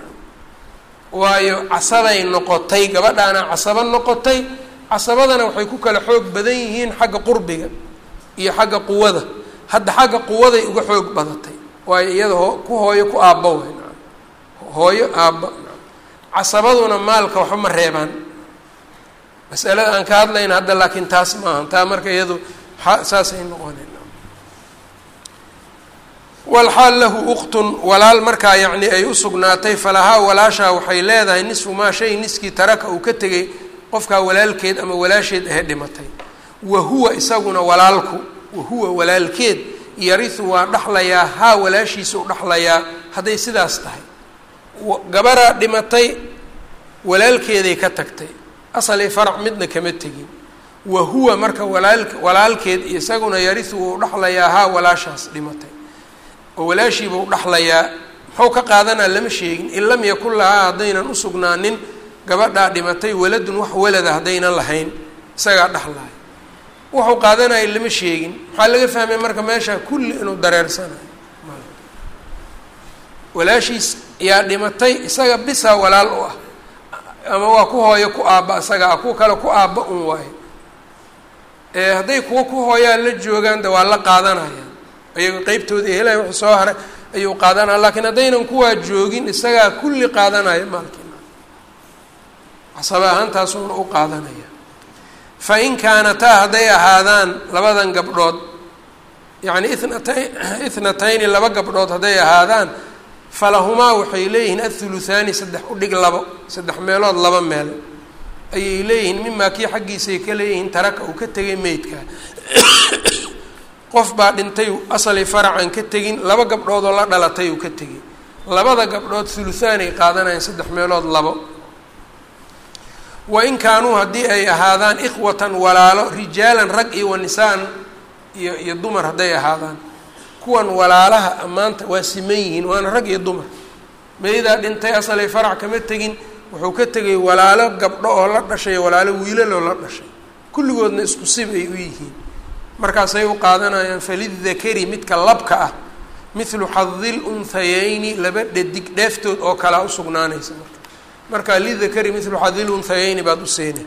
waayo casabay noqotay gabadhaana casabo noqotay casabadana waxay ku kala xoog badan yihiin xagga qurbiga iyo xagga quwada hadda xagga quwaday uga xoog badatay waayo iyada hoo ku hooyo ku aabba way hooyo aabba casabaduna maalka waxba ma reebaan masalada aan ka hadlayna hadda laakiin taas maaha taa marka iyadu saasay noqoneen walxaal lahu uktun walaal markaa yacni ay u sugnaatay falahaa walaashaa waxay leedahay nisfu maa shay niskii taraka uu ka tegay qofkaa walaalkeed ama walaasheed ahe dhimatay wa huwa isaguna walaalku wa huwa walaalkeed yarihu waa dhaxlayaa haa walaashiisa u dhaxlayaa hadday sidaas tahay gabaraa dhimatay walaalkeeday ka tagtay asalii farac midna kama tegin wa huwa marka walaal walaalkeed isaguna yarihu wuu dhaxlayaa haa walaashaas dhimatay oo walaashiiba u dhaxlayaa muxuu ka qaadanaa lama sheegin in lam yakun lahaa haddaynan usugnaanin gabadhaa dhimatay waladun wax walada haddaynan lahayn isagaa dhaxlaya wuxuu qaadanaya lama sheegin maxaa laga fahmay marka meesha kulli inuu dareersanayo walaashiis ayaa dhimatay isaga bisaa walaal u ah ama waa ku hooyo ku aabba isaga ah kuwa kale ku aabba un waayo hadday kuwa ku hooyaan la joogaan de waa la qaadanayaan ayago qeybtooda helaya wuxuu soo haray ayuu qaadanaya lakiin haddaynan kuwaa joogin isagaa kulli qaadanaya maalkiina casaba ahaantaasuuna u qaadanaya fa in kaanataa hadday ahaadaan labadan gabdhood yacni ithnatay ithnatayni laba gabdhood hadday ahaadaan falahumaa waxay leeyihiin athuluthaani saddex udhig labo saddex meelood laba meel ayay leeyihiin mimaa kii xaggiisay ka leeyihiin taraka uu ka tegay meydka qof baa dhintay asali faracan ka tegin laba gabdhood oo la dhalatay uu ka tegay labada gabdhood thuluthaanay qaadanayaan saddex meelood labo wa in kaanuu haddii ay ahaadaan ikhwatan walaalo rijaalan rag iyo wa nisaan iyo iyo dumar hadday ahaadaan kuwan walaalaha ammaanta waa siman yihiin waana rag iyo dumar meydaa dhintay asalay farac kama tegin wuxuu ka tegay walaalo gabdho oo la dhashay walaalo wiilaloo la dhashay kulligoodna isku sib ay u yihiin markaasay u qaadanayaan falidakari midka labka ah mithlu xadil unhayayni laba dhadig dheeftood oo kalea usugnaanaysa marka marka lidakari mithlu xadil unhayayni baad u seena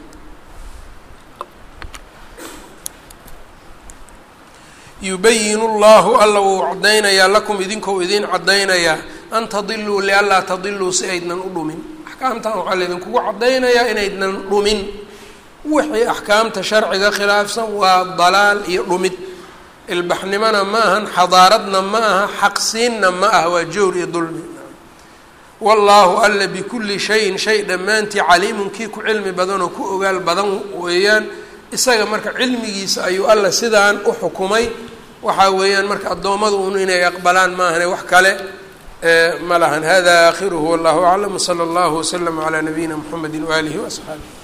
yubayin llahu alla wuu caddaynayaa lakum idinkou idin caddaynayaa an tadiluu lianlaa tadiluu si aydnan u dhumin axkaamtan waxaa laydinkugu caddaynayaa inaydnan dhumin wixii axkaamta sharciga khilaafsan waa dalaal iyo dhumid ilbaxnimona ma ahan xadaaradna ma aha xaqsiinna ma aha waa jowr iyo dulmi wallaahu alla bikulli shayin shay dhammaantii caliimun kii ku cilmi badan oo ku ogaal badan weeyaan isaga marka cilmigiisa ayuu alla sidaan u xukumay waxaa weeyaan marka addoommadu un inay aqbalaan maahane wax kale ma lahan hada aakhiruhu wallahu aclam wsala allahu waslama calaa nabiyina mxamedi waaalihi waasxaabih